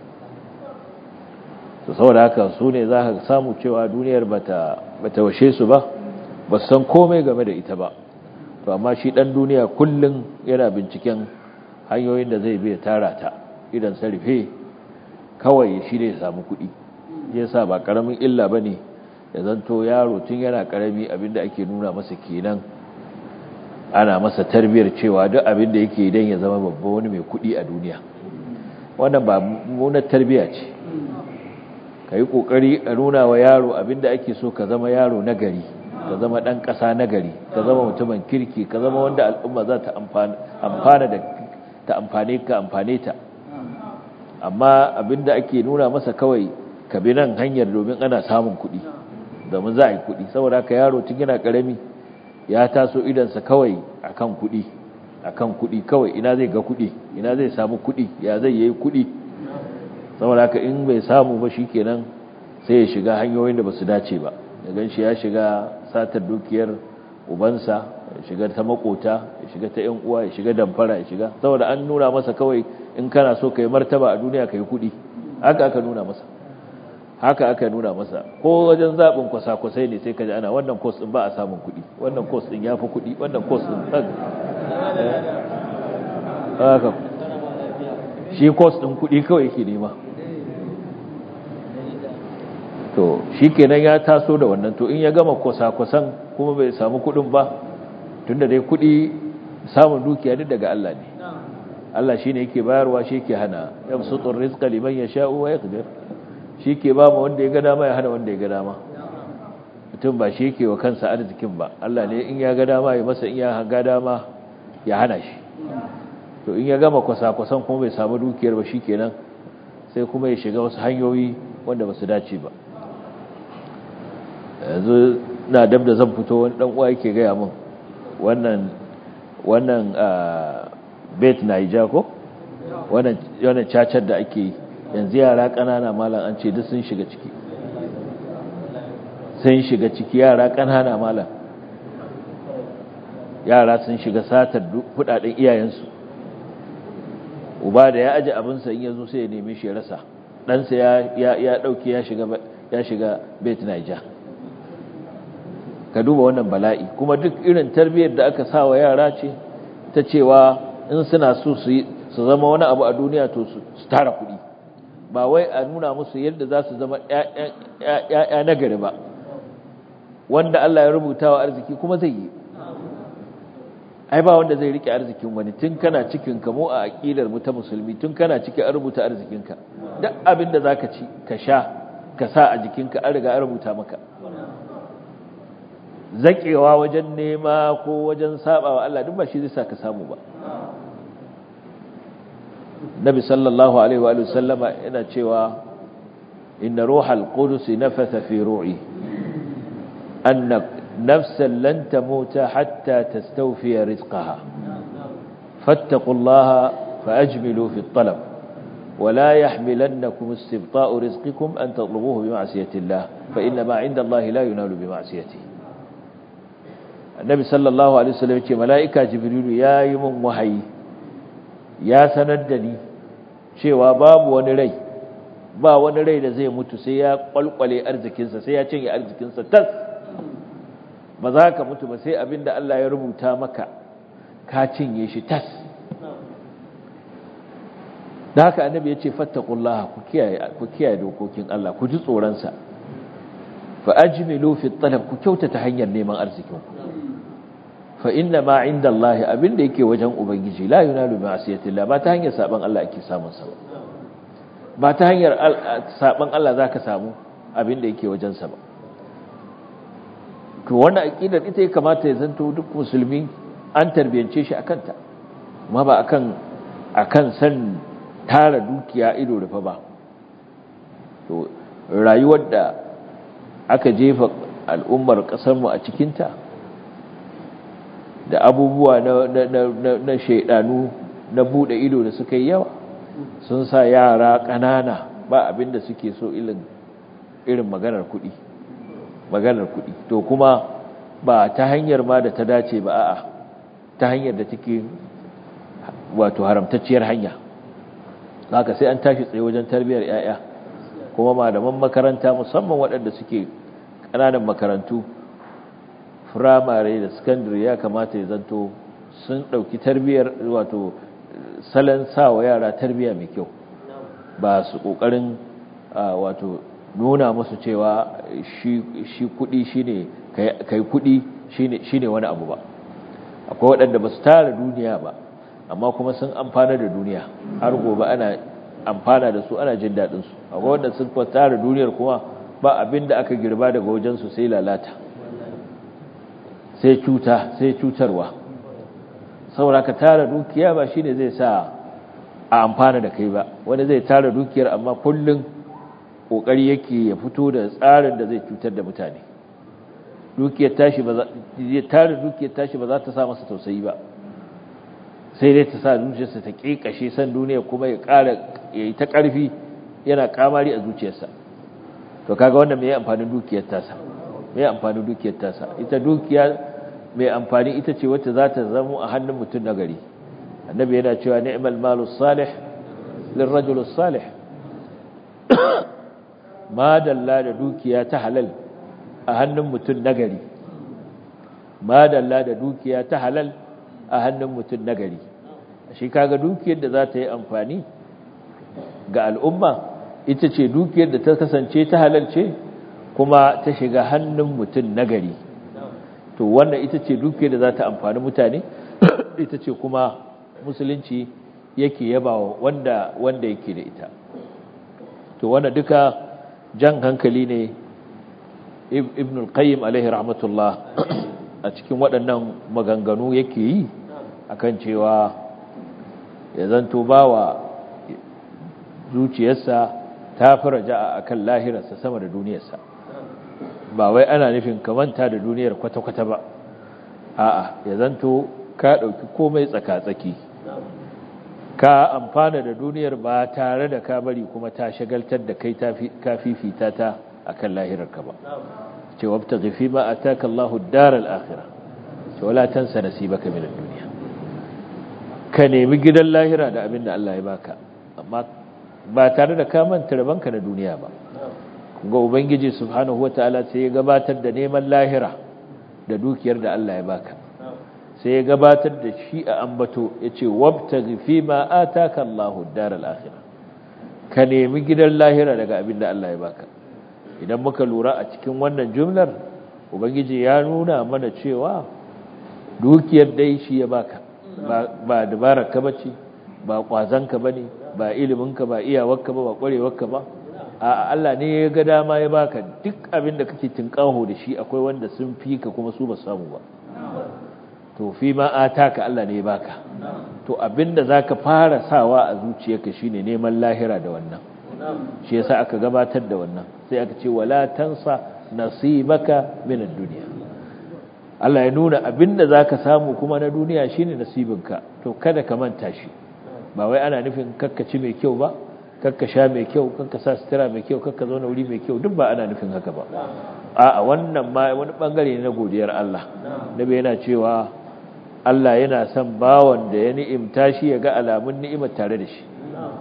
to saboda haka su ne za ka samu cewa duniyar bata bata washe su ba ba san komai game da ita ba to amma shi dan duniya kullun yana binciken hanyoyin da zai biya tara ta idan sarfe kawai shi ne ya samu kuɗi yasa ba karamin illa bane ya zanto yaro tun yana karami abinda ake nuna masa kenan ana masa tarbiyar cewa duk abin da yake idan ya zama babba wani mai kudi a duniya wannan ba munar tarbiya ce ka yi ƙoƙari a nuna wa yaro abin da ake so ka zama yaro na gari ka zama ɗan ƙasa na gari ka zama mutumin kirki ka zama wanda al'umma za ta amfana da ta amfane ka amfane ta amma abin da ake nuna masa kawai ka bi nan hanyar domin ana samun kuɗi domin za a yi kuɗi saboda haka yaro tun yana ƙarami ya taso idansa kawai akan kuɗi akan kuɗi kawai ina zai ga kuɗi ina zai samu kuɗi ya zai yi kuɗi saboda haka in bai samu ba shikenan sai ya shiga hanyoyin da basu dace ba ya ganshi ya shiga satar dukiyar ubansa ya shiga ta makota ya shiga ta yan uwa ya shiga damfara ya shiga saboda an nuna masa kawai in kana so kai martaba a duniya kai kuɗi haka aka nuna masa haka aka nuna masa ko wajen zaɓin kwasa-kwasai ne sai ka ji ana wannan kos ɗin ba a samun kuɗi wannan kos ɗin ya fi kuɗi wannan kos ɗin ɗan haka shi kos ɗin kuɗi kawai yake nema to shi kenan ya taso da wannan to in ya gama kwasa-kwasan kuma bai samu kuɗin ba tunda dai kuɗi samun dukiya duk daga Allah ne Allah shi ne yake bayarwa shi yake hana yamsutur rizqa liman yasha'u wa yaqdir shi ke ba mu wanda ya ga dama ya hana wanda ya ga dama mutum ba shi ke wa kansa arzikin ba Allah ne in ya ga dama ya masa in ya ga dama ya hana shi to in ya gama kwasa-kwasan kuma bai samu dukiyar ba shi kenan sai kuma ya shiga wasu hanyoyi wanda ba su dace ba yanzu na dab da zan fito wani dan uwa yake gaya min wannan wannan bet naija ko wannan wannan cacar da ake yi yanzu yara ƙanana malam an ce duk sun shiga ciki sun shiga ciki yara ƙanana malam yara sun shiga satar kudaden iyayensu uba da ya aji abinsa in yazo sai ya neme shi ya rasa ɗansa ya ya ɗauke ya shiga ya shiga bet naija ka duba wannan bala'i kuma duk irin tarbiyyar da aka sa wa yara ce ta cewa in suna so su zama wani abu a duniya to su tara kuɗi ba wai a nuna musu yadda za su zama ‘ya'ya nagari ba wanda Allah ya rubuta wa arziki kuma zai yi ai ba wanda zai rike arzikin wani tun kana cikin kamo a aƙidar mu ta musulmi tun kana cikin an rubuta arzikinka duk abin da za ka ci ka sha ka sa a jikinka an riga an rubuta maka zaƙewa wajen nema ko wajen saba wa Allah duk ba shi zai sa ka samu ba nabi sallallahu alaihi wa sallama yana cewa inna ruhal qudus nafatha fi ru'i anna nafsan lan tamuta hatta tastawfiya rizqaha fattaqullaha faajmilu fi at-talab ولا يحملنكم استبطاء رزقكم أن تطلبوه بمعصية الله فإن ما عند الله لا ينال بمعصيته النبي صلى الله عليه وسلم يقول ملائكة جبريل يا يمن وحي ya sanar da ni cewa babu wani rai ba wani rai da zai mutu sai ya kwalkwale arzikinsa sai ya cinye arzikinsa tas ba za ka mutu ba sai abinda Allah ya rubuta maka ka cinye shi tas da haka annabi ya ce fattakullaha ku kiyaye ku kiyaye dokokin Allah ku ji tsoronsa fa ajmilu fi talab ku kyautata hanyar neman arzikinku fa inna ma inda Allah abinda yake wajen ubangiji la yunalu bi ma'siyatillah ba ta hanyar saban Allah ake samun sa ba ta hanyar saban Allah zaka samu abinda yake wajen sa ba to wannan aqidar ita ya kamata ya zanto duk musulmi an tarbiyance shi akan ta amma ba akan akan san tara dukiya ido rufe ba to rayuwar da aka jefa al'ummar kasar mu a cikin ta da abubuwa na, na, na, na shaidanu na bude ido da suka yi yawa sun sa yara ƙanana ba abinda suke so irin maganar kuɗi maganar kuɗi to kuma ba ta hanyar ma da ta dace ba a'a ta hanyar da take wato haramtacciyar hanya haka sai an tashi tsaye wajen tarbiyyar 'ya'ya kuma malaman makaranta musamman waɗanda suke ƙananan makarantu firamare da sakandare ya kamata ya zanto sun ɗauki tarbiyyar wato salon sawa yara tarbiyya mai kyau ba su ƙoƙarin wato nuna musu cewa shi kuɗi shine kai kuɗi shine wani abu ba akwai waɗanda ba su tara duniya ba amma kuma sun amfana da duniya har gobe ana amfana da su ana jin daɗinsu akwai wanda sun tara duniyar kuma ba abin da aka girba daga wajensu sai lalata sai cuta sai cutarwa saboda ka tara dukiya ba shine zai sa a amfana da kai ba wani zai tara dukiyar amma kullum kokari yake ya fito da tsarin da zai cutar da mutane dukiyar tashi ba za tara dukiyar tashi ba za ta sa masa tausayi ba sai dai ta sa zuciyarsa ta kekashe san duniya kuma ya ƙara ya yi ta ƙarfi yana kamari a zuciyarsa to kaga wannan me amfanin dukiyar tasa me amfanin dukiyar tasa ita dukiya mai amfani ita ce wacce za ta zama a hannun mutum na gari annabi yana cewa ni'mal malu salih lirrajul salih ma dalla da dukiya ta halal a hannun mutum na gari ma dalla da dukiya ta halal a hannun mutum na gari shi kaga dukiyar da za ta yi amfani ga al'umma ita ce dukiyar da ta kasance ta halal ce kuma ta shiga hannun mutum na gari to wannan ita ce dukiyar da za ta amfani mutane ita ce kuma musulunci yake yaba wanda wanda yake da ita to wannan duka jan hankali ne ibn al-qayyim alaihi rahmatullah a cikin waɗannan maganganu yake yi akan cewa ya zanto bawa zuciyarsa ta fi raja'a akan lahirarsa sama da duniyarsa ba wai ana nufin kamanta da duniyar kwata-kwata ba a'a ya zanto ka ɗauki komai tsaka-tsaki ka amfana da duniyar ba tare da ka bari kuma ta shagaltar da kai ka fifita ta akan lahirarka ba ce wabta gafi ma a taka Allah daral akhira ce wala tansa nasibaka min ad-dunya ka nemi gidan lahira da abin da Allah ya baka amma ba tare da ka manta rabanka na duniya ba ga ubangiji subhanahu wataala sai ya gabatar da neman lahira da dukiyar da Allah ya baka sai ya gabatar da shi a ambato yace wabtaghi fi ma ataka Allahu ad-daral akhirah ka nemi gidan lahira daga abin da Allah ya baka idan muka lura a cikin wannan jumlar ubangiji ya nuna mana cewa dukiyar dai shi ya baka ba dabarar ka bace ba kwazon ka bane ba ilimin ka ba iyawarka ba ba kwarewar ka ba a Allah ne ya ga dama ya baka duk abin da kake tinkaho da shi akwai wanda sun fi ka kuma su ba samu ba to fi ma ataka Allah ne ya baka to abinda zaka fara sawa a zuciyarka shine neman lahira da wannan shi yasa aka gabatar da wannan sai aka ce wala tansa nasibaka min ad-dunya Allah ya nuna abinda zaka samu kuma na duniya shine nasibinka to kada ka manta shi ba wai ana nufin kakkaci mai kyau ba kakka sha mai kyau kakka sa sutura mai kyau kakka zauna wuri mai kyau duk ba ana nufin haka ba a'a wannan ma wani bangare ne na godiyar Allah nabi yana cewa Allah yana son bawan da ya ni'imta shi ya ga alamun ni'imar tare da shi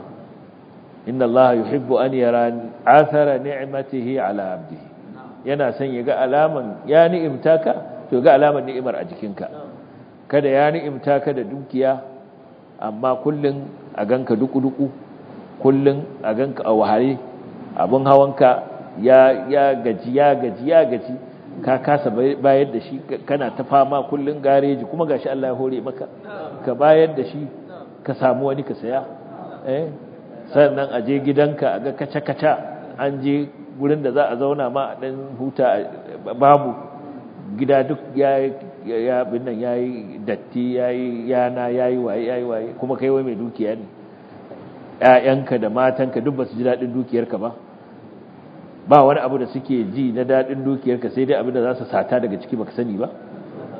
inna Allah yuhibbu an yara athara ni'matihi ala abdihi yana son ya ga alaman ya ni'imta ka to ga alaman ni'imar a jikinka kada ya ni'imta ka da dukiya amma kullun a ganka duku-duku kullun a ganka a wahare abin hawanka ya ya gaji ya gaji ya gaji ka kasa bayar da shi kana ta fama kullun gareji kuma gashi Allah ya hore maka ka bayar da shi ka samu wani ka saya eh sannan a je gidanka a ga kaca-kaca an je gurin da za a zauna ma a dan huta babu gida duk ya ya bin nan yayi datti yayi yana yayi waye yayi waye kuma kai wai mai dukiya ne ƴaƴanka da matanka duk basu ji dadin dukiyarka ba ba wani abu da suke ji na dadin dukiyarka sai dai abin da za su sata daga ciki baka sani ba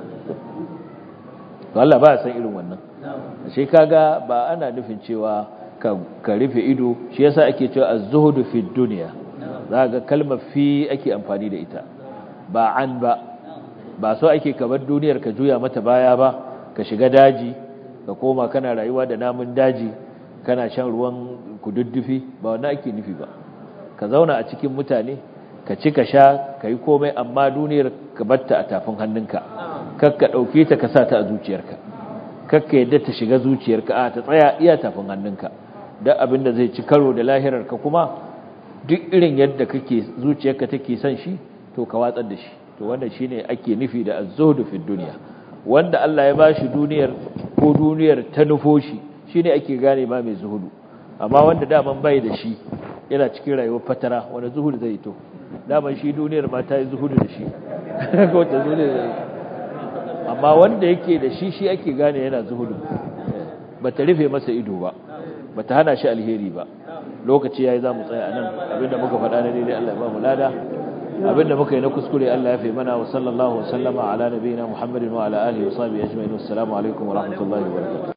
to Allah ba ya san irin wannan sai kaga ba ana nufin cewa ka rufe ido shi yasa ake cewa az-zuhdu fi dunya zaka kalmar fi ake amfani da ita ba an ba ba so ake kabar duniyar ka juya mata baya ba ka shiga daji ka koma kana rayuwa da namun daji kana shan ruwan kududdufi ba wannan ake nufi ba ka zauna a cikin mutane ka ci ka sha ka yi komai amma duniyar ka batta a tafin hannunka kar ka ɗauke ta ka sa ta a zuciyarka kar ka yadda ta shiga zuciyarka a ta tsaya iya tafin hannunka duk abin da zai ci karo da lahirarka kuma duk irin yadda kake zuciyarka take son shi to ka watsar da shi to wannan shine ake nufi da az-zuhdu fi dunya wanda Allah ya bashi duniyar ko duniyar ta nufo shi shine ake gane ba mai zuhudu amma wanda daman bai da shi yana cikin rayuwar fatara wanda zuhudu zai to daman shi duniyar ma ta yi zuhudu da shi ko ta zuhudu amma wanda yake da shi shi ake gane yana zuhudu bata rufe masa ido ba bata hana shi alheri ba lokaci yayi zamu tsaya anan abinda muka faɗa na daidai Allah ya ba mu lada abinda muka yi na kuskure Allah ya fi mana wa sallallahu wa sallama ala nabiyina Muhammadin wa ala alihi wa sahbihi ajma'in assalamu alaikum wa rahmatullahi wa barakatuh